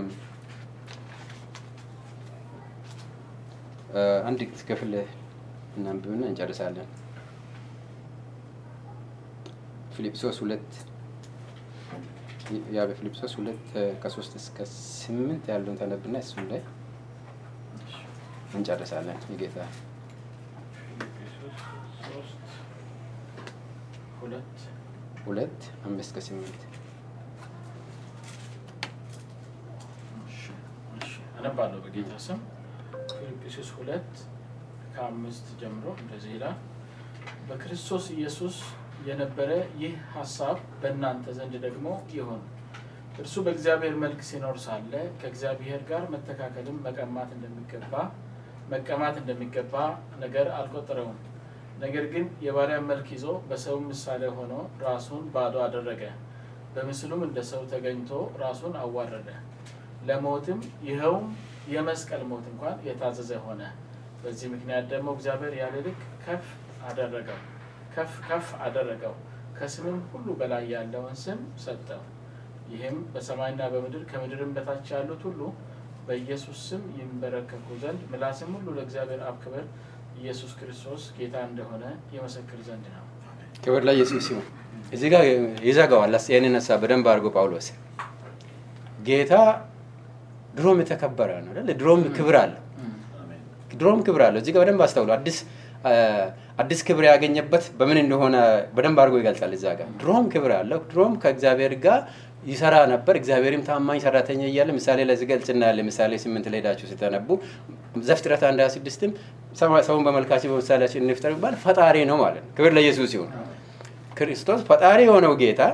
እ፣ አንድ ክፍል እናንብብና እንጨርሳለን። ፊልጵስዩስ ሁለት ያ በፊልጵስዩስ ሁለት እ፣ ከሶስት እስከ ስምንት ያለውን ተነብና እሱም ላይ እንጨርሳለን። የጌታ ፊልጵስዩስ ሶስት ሁለት ሁለት አምስት እስከ ስምንት እሺ፣ እሺ። አነባለሁ በጌታ ስም ፊልጵስዩስ ሁለት ከአምስት ጀምሮ እንደዚህ ይላል። በክርስቶስ ኢየሱስ የነበረ ይህ ሀሳብ በእናንተ ዘንድ ደግሞ ይሁን። እርሱ በእግዚአብሔር መልክ ሲኖር ሳለ ከእግዚአብሔር ጋር መተካከልም መቀማት እንደሚገባ መቀማት እንደሚገባ ነገር አልቆጠረውም። ነገር ግን የባሪያን መልክ ይዞ በሰው ምሳሌ ሆኖ ራሱን ባዶ አደረገ። በምስሉም እንደ ሰው ተገኝቶ ራሱን አዋረደ፣ ለሞትም ይኸውም የመስቀል ሞት እንኳን የታዘዘ ሆነ። በዚህ ምክንያት ደግሞ እግዚአብሔር ያለ ልክ ከፍ አደረገው ከፍ ከፍ አደረገው፣ ከስምም ሁሉ በላይ ያለውን ስም ሰጠው። ይህም በሰማይና በምድር ከምድርም በታች ያሉት ሁሉ በኢየሱስ ስም ይንበረከኩ ዘንድ ምላስም ሁሉ ለእግዚአብሔር አብ ክብር ኢየሱስ ክርስቶስ ጌታ እንደሆነ የመሰክር ዘንድ ነው። ክብር ለኢየሱስ ይሁን። እዚህ ጋር ይዘጋዋል። አስ- ይህንን ሀሳብ በደንብ አድርጎ ጳውሎስ ጌታ ድሮም የተከበረ ነው አይደል? ድሮም ክብር አለው። አሜን። ድሮም ክብር አለው። እዚህ ጋር በደንብ አስተውሉ። አዲስ አ፣ አዲስ ክብር ያገኘበት በምን እንደሆነ በደንብ አድርጎ ይገልጻል። እዛ ጋር ድሮም ክብር አለው። ድሮም ከእግዚአብሔር ጋር ይሰራ ነበር። እግዚአብሔርም ታማኝ ሰራተኛ እያለ ምሳሌ ለዚህ ገልጽ እናያለን። ምሳሌ ስምንት ላይ ሄዳችሁ ስተነቡ ዘፍጥረት አንድ ሀያ ስድስትም ሰማ- ሰውን በመልካችን በምሳሌያችን እንፍጠር የሚባል ፈጣሪ ነው ማለት ነው። ክብር ለኢየሱስ ይሁን። ክርስቶስ ፈጣሪ የሆነው ጌታ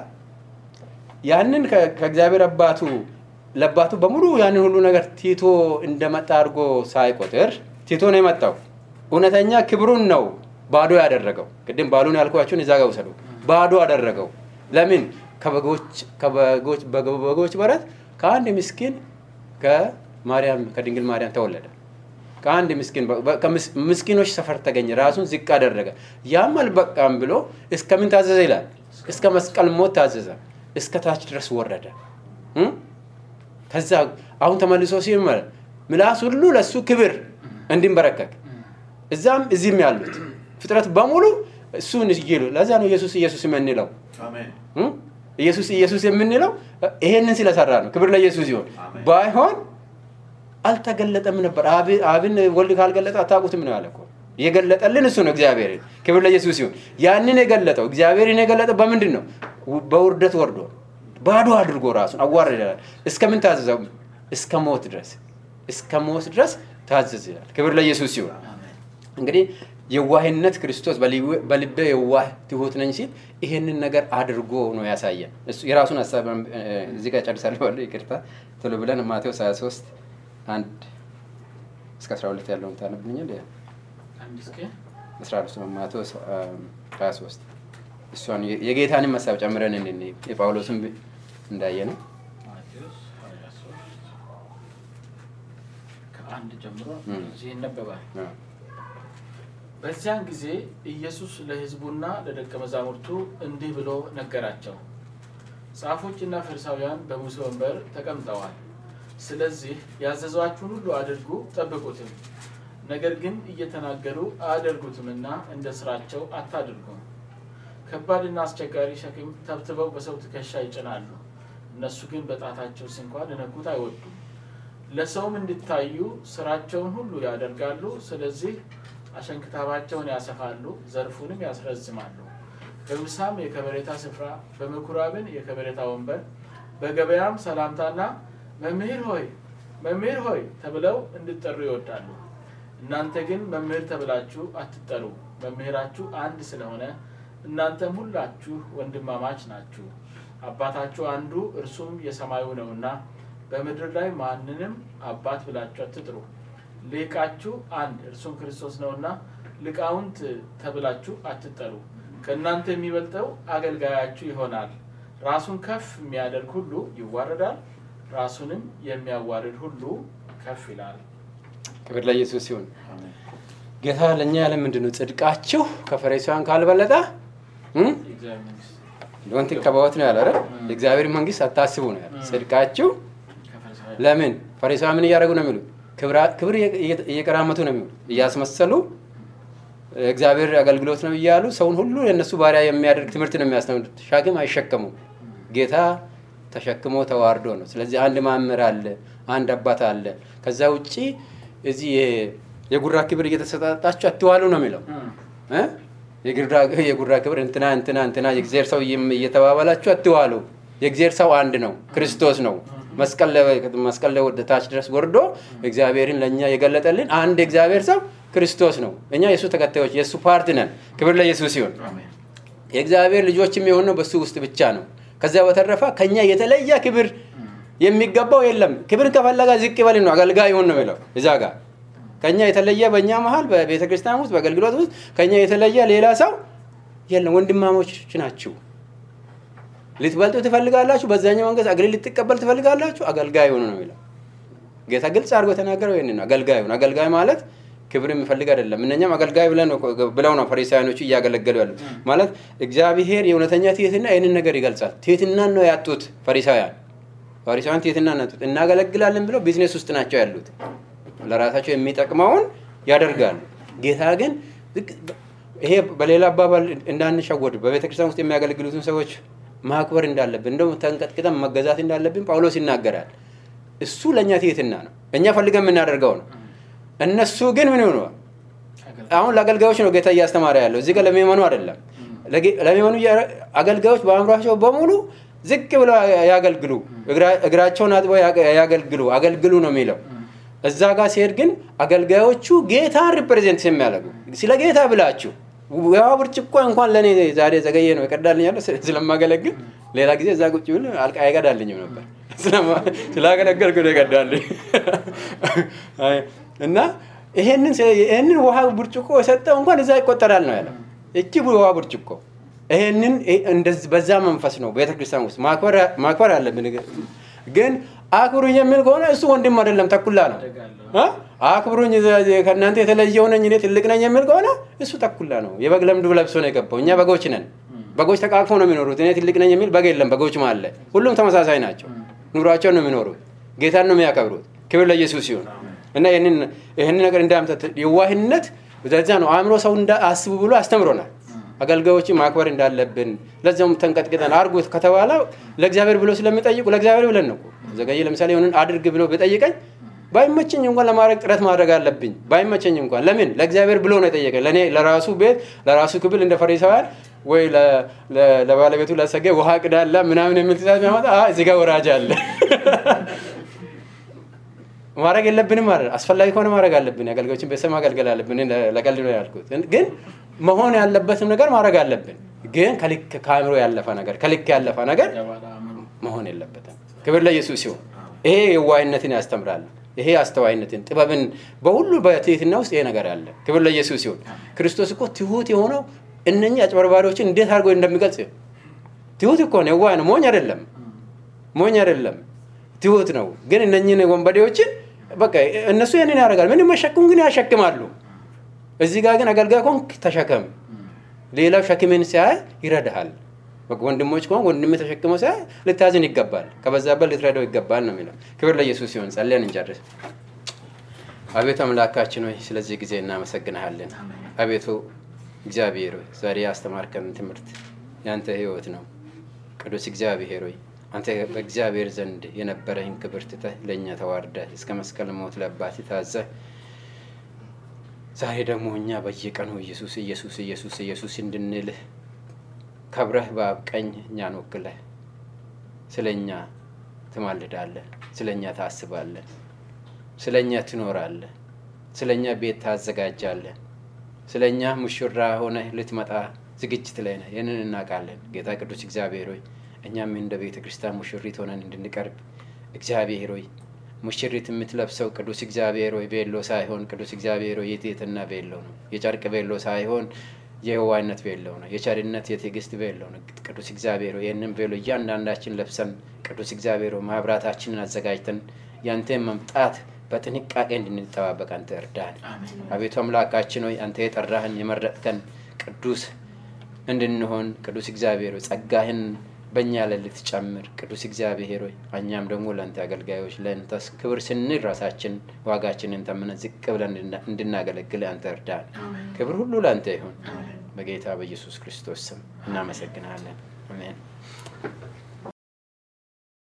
ያንን ከ- ከእግዚአብሔር አባቱ ለአባቱ በሙሉ ያንን ሁሉ ነገር ቲቶ እንደመጣ አድርጎ ሳይቆጥር ቲቶ ነው የመጣው። እውነተኛ ክብሩን ነው ባዶ ያደረገው። ቅድም ባሉን ያልኳችሁን እዛ ጋር ውሰዱ። ባዶ አደረገው። ለምን? ከበጎች ከበጎች በጎች በረት ከአንድ ምስኪን ከማርያም ከድንግል ማርያም ተወለደ። ከአንድ ምስኪን በ- ከምስ- ምስኪኖች ሰፈር ተገኘ። ራሱን ዝቅ አደረገ። ያም አልበቃም ብሎ እስከምን ታዘዘ ይላል? እስከ መስቀል ሞት ታዘዘ። እስከ ታች ድረስ ወረደ። እም? ከዛ አሁን ተመልሶ ሲመር ምላስ ሁሉ ለእሱ ክብር እንዲንበረከክ እዛም እዚህም ያሉት ፍጥረት በሙሉ እሱን ይሉ። ለዛ ነው ኢየሱስ ኢየሱስ የምንለው አሜን። እም? ኢየሱስ ኢየሱስ የምንለው ይሄንን ስለሰራ ነው። ክብር ለኢየሱስ ይሁን። አሜን። ባይሆን አልተገለጠም ነበር። አብ- አብን ወልድ ካልገለጠ አታውቁትም ነው ያለ እኮ። የገለጠልን እሱ ነው እግዚአብሔርን። ክብር ለኢየሱስ ይሁን። ያንን የገለጠው እግዚአብሔርን የገለጠው በምንድን ነው? በውርደት ወርዶ ባዶ አድርጎ ራሱን አዋረደ። እስከምን ታዘዘው? እስከ ሞት ድረስ እስከ ሞት ድረስ ታዘዝ ይላል። ክብር ለኢየሱስ ይሁን። እንግዲህ የዋህነት ክርስቶስ በልዩ- በልቤ የዋህ ትሁት ነኝ ሲል ይሄንን ነገር አድርጎ ነው ያሳየን። እሱ የራሱን ሀሳብ እ፣ እዚህ ጋር ጨርሳለሁ። ባለው ይቅርታ ቶሎ ብለን ማቴዎስ 23 አንድ እስከ 12 ያለውን ታነብልኛል። አንድ እስኪ 13 ማቴዎስ አ፣ 23 እሷን የ- የጌታንም ሀሳብ ጨምረን እንድንይ የጳውሎስን ብ- እንዳየ ነው። ማቴዎስ 23 ከአንድ ጀምሮ እም። እዚህ ይነበባል። አ፣ በዚያን ጊዜ ኢየሱስ ለሕዝቡና ለደቀ መዛሙርቱ እንዲህ ብሎ ነገራቸው። ጻፎችና ፈሪሳውያን በሙሴ ወንበር ተቀምጠዋል። ስለዚህ ያዘዟችሁን ሁሉ አድርጉ ጠብቁትም። ነገር ግን እየተናገሩ አያደርጉትምና እንደ ስራቸው አታድርጉም። ከባድና አስቸጋሪ ሸክም ተብትበው በሰው ትከሻ ይጭናሉ። እነሱ ግን በጣታቸው ስንኳ ሊነኩት አይወዱም። ለሰውም እንዲታዩ ስራቸውን ሁሉ ያደርጋሉ። ስለዚህ አሸንክታባቸውን ያሰፋሉ፣ ዘርፉንም ያስረዝማሉ። በምሳም የከበሬታ ስፍራ፣ በምኩራብን የከበሬታ ወንበር፣ በገበያም ሰላምታና መምህር ሆይ መምህር ሆይ ተብለው እንዲጠሩ ይወዳሉ። እናንተ ግን መምህር ተብላችሁ አትጠሩ፣ መምህራችሁ አንድ ስለሆነ እናንተም ሁላችሁ ወንድማማች ናችሁ። አባታችሁ አንዱ እርሱም የሰማዩ ነውና በምድር ላይ ማንንም አባት ብላችሁ አትጥሩ። ሊቃችሁ አንድ እርሱም ክርስቶስ ነውና ሊቃውንት ተብላችሁ አትጠሩ። ከእናንተ የሚበልጠው አገልጋያችሁ ይሆናል። ራሱን ከፍ የሚያደርግ ሁሉ ይዋረዳል፣ ራሱንም የሚያዋርድ ሁሉ ከፍ ይላል። ክብር ለኢየሱስ ይሁን። አሜን። ጌታ ለእኛ ያለ ምንድን ነው? ጽድቃችሁ ከፈሪሳውያን ካልበለጠ እም? የእግዚአብሔር መንግስት ዶንት ከበወት ነው ያለ አይደል? የእግዚአብሔር መንግስት አታስቡ ነው ያለ። ጽድቃችሁ ከፈሪሳውያን ለምን ፈሪሳውያን ምን እያደረጉ ነው የሚሉት? ክብራ- ክብር እየ- እየቀራመቱ ነው የሚሉት፣ እያስመሰሉ እግዚአብሔር አገልግሎት ነው እያሉ ሰውን ሁሉ የእነሱ ባሪያ የሚያደርግ ትምህርት ነው የሚያስተምሩት። ሻግም አይሸከሙም። ጌታ ተሸክሞ ተዋርዶ ነው። ስለዚህ አንድ መምህር አለ፣ አንድ አባት አለ። ከዛ ውጭ እዚህ የ- የጉራ ክብር እየተሰጣጣችሁ አትዋሉ ነው የሚለው እ? የጉራ- የጉራ ክብር እንትና እንትና እንትና የእግዚአብሔር ሰው እየም- እየተባባላችሁ አትዋሉ። የእግዚአብሔር ሰው አንድ ነው፣ ክርስቶስ ነው። መስቀል ላይ- መስቀል ላይ ወደ ታች ድረስ ወርዶ እግዚአብሔርን ለእኛ የገለጠልን አንድ የእግዚአብሔር ሰው ክርስቶስ ነው። እኛ የእሱ ተከታዮች የእሱ ፓርት ነን። ክብር ለኢየሱስ ይሁን። አሜን። የእግዚአብሔር ልጆች የሚሆነው በሱ ውስጥ ብቻ ነው። ከዚያ በተረፈ ከኛ የተለየ ክብር የሚገባው የለም። ክብርን ከፈለጋ ዝቅ ይበል ነው፣ አገልጋይ ይሁን ነው የሚለው እዛ ጋር። ከኛ የተለየ በእኛ መሀል በቤተ ክርስቲያን ውስጥ በአገልግሎት ውስጥ ከኛ የተለየ ሌላ ሰው የለም። ወንድማሞች ናችሁ። ልትበልጡ ትፈልጋላችሁ፣ በዛኛው መንገድ አገልግል ልትቀበል ትፈልጋላችሁ፣ አገልጋይ ሁኑ ነው የሚለው። ጌታ ግልጽ አድርጎ የተናገረው ይህን ነው። አገልጋይ ሁኑ። አገልጋይ ማለት ክብር የሚፈልግ አይደለም። እነኛም አገልጋይ ብለን ነው- ብለው ነው ፈሪሳውያኖቹ እያገለገሉ ያሉት። ማለት እግዚአብሔር የእውነተኛ ትህትና ይህንን ነገር ይገልጻል። ትህትናን ነው ያጡት ፈሪሳውያን። ፈሪሳውያን ትህትናን ነው ያጡት። እናገለግላለን ብለው ቢዝነስ ውስጥ ናቸው ያሉት። ለራሳቸው የሚጠቅመውን ያደርጋሉ። ጌታ ግን ዝቅ- ይሄ በሌላ አባባል እንዳንሸወድ በቤተክርስቲያን ውስጥ የሚያገለግሉትን ሰዎች ማክበር እንዳለብን እንደውም ተንቀጥቅጠን መገዛት እንዳለብን ጳውሎስ ይናገራል። እሱ ለእኛ ትህትና ነው፣ እኛ ፈልገን የምናደርገው ነው። እነሱ ግን ምን ሆነዋል? አሁን ለአገልጋዮች ነው ጌታ እያስተማረ ያለው እዚህ ጋር ለሚመኑ አይደለም። ለጌ- ለሚመኑ እያ- አገልጋዮች በአእምሯቸው በሙሉ ዝቅ ብለው ያገልግሉ፣ እግራ- እግራቸውን አጥበው ያገ- ያገልግሉ፣ አገልግሉ ነው የሚለው። እዛ ጋር ሲሄድ ግን አገልጋዮቹ ጌታን ሪፕሬዘንት የሚያደርጉ ስለ ጌታ ብላችሁ ያ ብርጭቆ እንኳን ለእኔ ዛሬ ዘገየ ነው ይቀዳልኝ ያለ ስለማገለግል ሌላ ጊዜ እዛ ቁጭ ብል አልቃ አይቀዳልኝም ነበር ስለማ- ስላገለገልኩ ነው ይቀዳልኝ አይ፣ እና ይሄንን ስለ- ይሄንን ውሃ ብርጭቆ የሰጠው እንኳን እዛ ይቆጠራል ነው ያለው። እቺ ውሃ ብርጭቆ ይሄንን ይ- እንደዚህ በዛ መንፈስ ነው ቤተክርስቲያን ውስጥ ማክበር- ማክበር አለብን። ግን አክብሩኝ የሚል ከሆነ እሱ ወንድም አይደለም፣ ተኩላ ነው። እ? አክብሩኝ ዘ- ከእናንተ የተለየው ነኝ እኔ ትልቅ ነኝ የሚል ከሆነ እሱ ተኩላ ነው። የበግ ለምድ ለብሶ ነው የገባው። እኛ በጎች ነን። በጎች ተቃቅፎ ነው የሚኖሩት። እኔ ትልቅ ነኝ የሚል በግ የለም። በጎች አለ። ሁሉም ተመሳሳይ ናቸው። ኑሯቸውን ነው የሚኖሩት። ጌታን ነው የሚያከብሩት። ክብር ለኢየሱስ ይሁን እና ይህንን ይህንን ነገር እንዳምጠት የዋህነት ለዛ ነው አእምሮ ሰው እንዳ- አስቡ ብሎ አስተምሮናል። አገልጋዮችን ማክበር እንዳለብን ለዚያውም ተንቀጥቅጠን አርጉት ከተባለ ለእግዚአብሔር ብሎ ስለሚጠይቁ ለእግዚአብሔር ብለን ነው እኮ። ዘገየ ለምሳሌ የሆንን አድርግ ብሎ ቢጠይቀኝ ባይመቸኝ እንኳን ለማድረግ ጥረት ማድረግ አለብኝ። ባይመቸኝ እንኳን ለምን ለእግዚአብሔር ብሎ ነው የጠየቀኝ። ለእኔ ለራሱ ቤት ለራሱ ክብል እንደ ፈሪሳውያን ወይ ለ- ለ- ለባለቤቱ ለሰገ ውሃ ቅዳላ ምናምን የሚል ትእዛዝ የሚያመጣ "አ፣ እዚህ ጋር ወራጅ አለ ማድረግ የለብንም ማለት አስፈላጊ ከሆነ ማድረግ አለብን። የአገልጋዮችን ቤተሰብ ማገልገል አለብን። እኔ ለቀልድ ነው ያልኩት፣ ግን መሆን ያለበትም ነገር ማድረግ አለብን። ግን ከልክ ከአእምሮ ያለፈ ነገር ከልክ ያለፈ ነገር መሆን የለበትም። ክብር ለኢየሱስ ሲሆን ይሄ የዋህነትን ያስተምራል። ይሄ አስተዋይነትን፣ ጥበብን በሁሉ በትህትና ውስጥ ይሄ ነገር አለ። ክብር ለኢየሱስ ሲሆን ክርስቶስ እኮ ትሁት የሆነው እነኚህ አጭበርባሪዎችን እንዴት አድርጎ እንደሚገልጽ ትሁት እኮ ነው። የዋህ ነው። ሞኝ አይደለም። ሞኝ አይደለም። ትሁት ነው። ግን እነኚህን ወንበዴዎችን በቃ እነሱ ያንን ያደርጋል። ምንም መሸክም ግን ያሸክማሉ። እዚህ ጋር ግን አገልጋይ ከሆንክ ተሸከም። ሌላው ሸክምን ሲያይ ይረዳሃል። በቃ ወንድሞች ከሆን ወንድም ተሸክመው ሲያይ ልታዝን ይገባል። ከበዛበት ልትረዳው ይገባል ነው የሚለው። ክብር ለኢየሱስ ሲሆን ጸልያን እንጨርስ። አቤቱ አምላካችን ሆይ ስለዚህ ጊዜ እናመሰግንሃለን። አቤቱ እግዚአብሔር ሆይ ዛሬ ያስተማርከን ትምህርት ያንተ ህይወት ነው። ቅዱስ እግዚአብሔር ሆይ አንተ በእግዚአብሔር ዘንድ የነበረህን ክብር ትተህ ለእኛ ተዋርደህ እስከ መስቀል ሞት ለአባት ታዘህ ዛሬ ደግሞ እኛ በየቀኑ ኢየሱስ ኢየሱስ ኢየሱስ ኢየሱስ እንድንልህ ከብረህ በአብ ቀኝ እኛን ወክለህ ስለ እኛ ትማልዳለህ፣ ስለ እኛ ታስባለህ፣ ስለ እኛ ትኖራለህ፣ ስለ እኛ ቤት ታዘጋጃለህ፣ ስለ እኛ ሙሽራ ሆነህ ልትመጣ ዝግጅት ላይ ነህ። ይህንን እናውቃለን። ጌታ ቅዱስ እግዚአብሔር ሆይ እኛም እንደ ቤተ ክርስቲያን ሙሽሪት ሆነን እንድንቀርብ እግዚአብሔር ሆይ ሙሽሪት የምትለብሰው ቅዱስ እግዚአብሔር ሆይ ቤሎ ሳይሆን ቅዱስ እግዚአብሔር ሆይ የትህትና ቤሎ ነው። የጨርቅ ቤሎ ሳይሆን የህዋነት ቤሎ ነው። የቸርነት የትዕግስት ቤሎ ነው። ቅዱስ እግዚአብሔር ሆይ ይህንን ቤሎ እያንዳንዳችን ለብሰን ቅዱስ እግዚአብሔር ሆይ ማህበራታችንን አዘጋጅተን ያንተን መምጣት በጥንቃቄ እንድንጠባበቅ አንተ እርዳን። አቤቱ አምላካችን ሆይ አንተ የጠራህን የመረጥከን ቅዱስ እንድንሆን ቅዱስ እግዚአብሔር ሆይ ጸጋህን በእኛ ላይ ልትጨምር ቅዱስ እግዚአብሔር ሆይ እኛም ደግሞ ለአንተ አገልጋዮች ለአንተስ ክብር ስንል ራሳችን ዋጋችንን ተምነን ዝቅ ብለን እንድና- እንድናገለግል አንተ እርዳን። ክብር ሁሉ ለአንተ ይሁን። በጌታ በኢየሱስ ክርስቶስ ስም እናመሰግናለን። አሜን።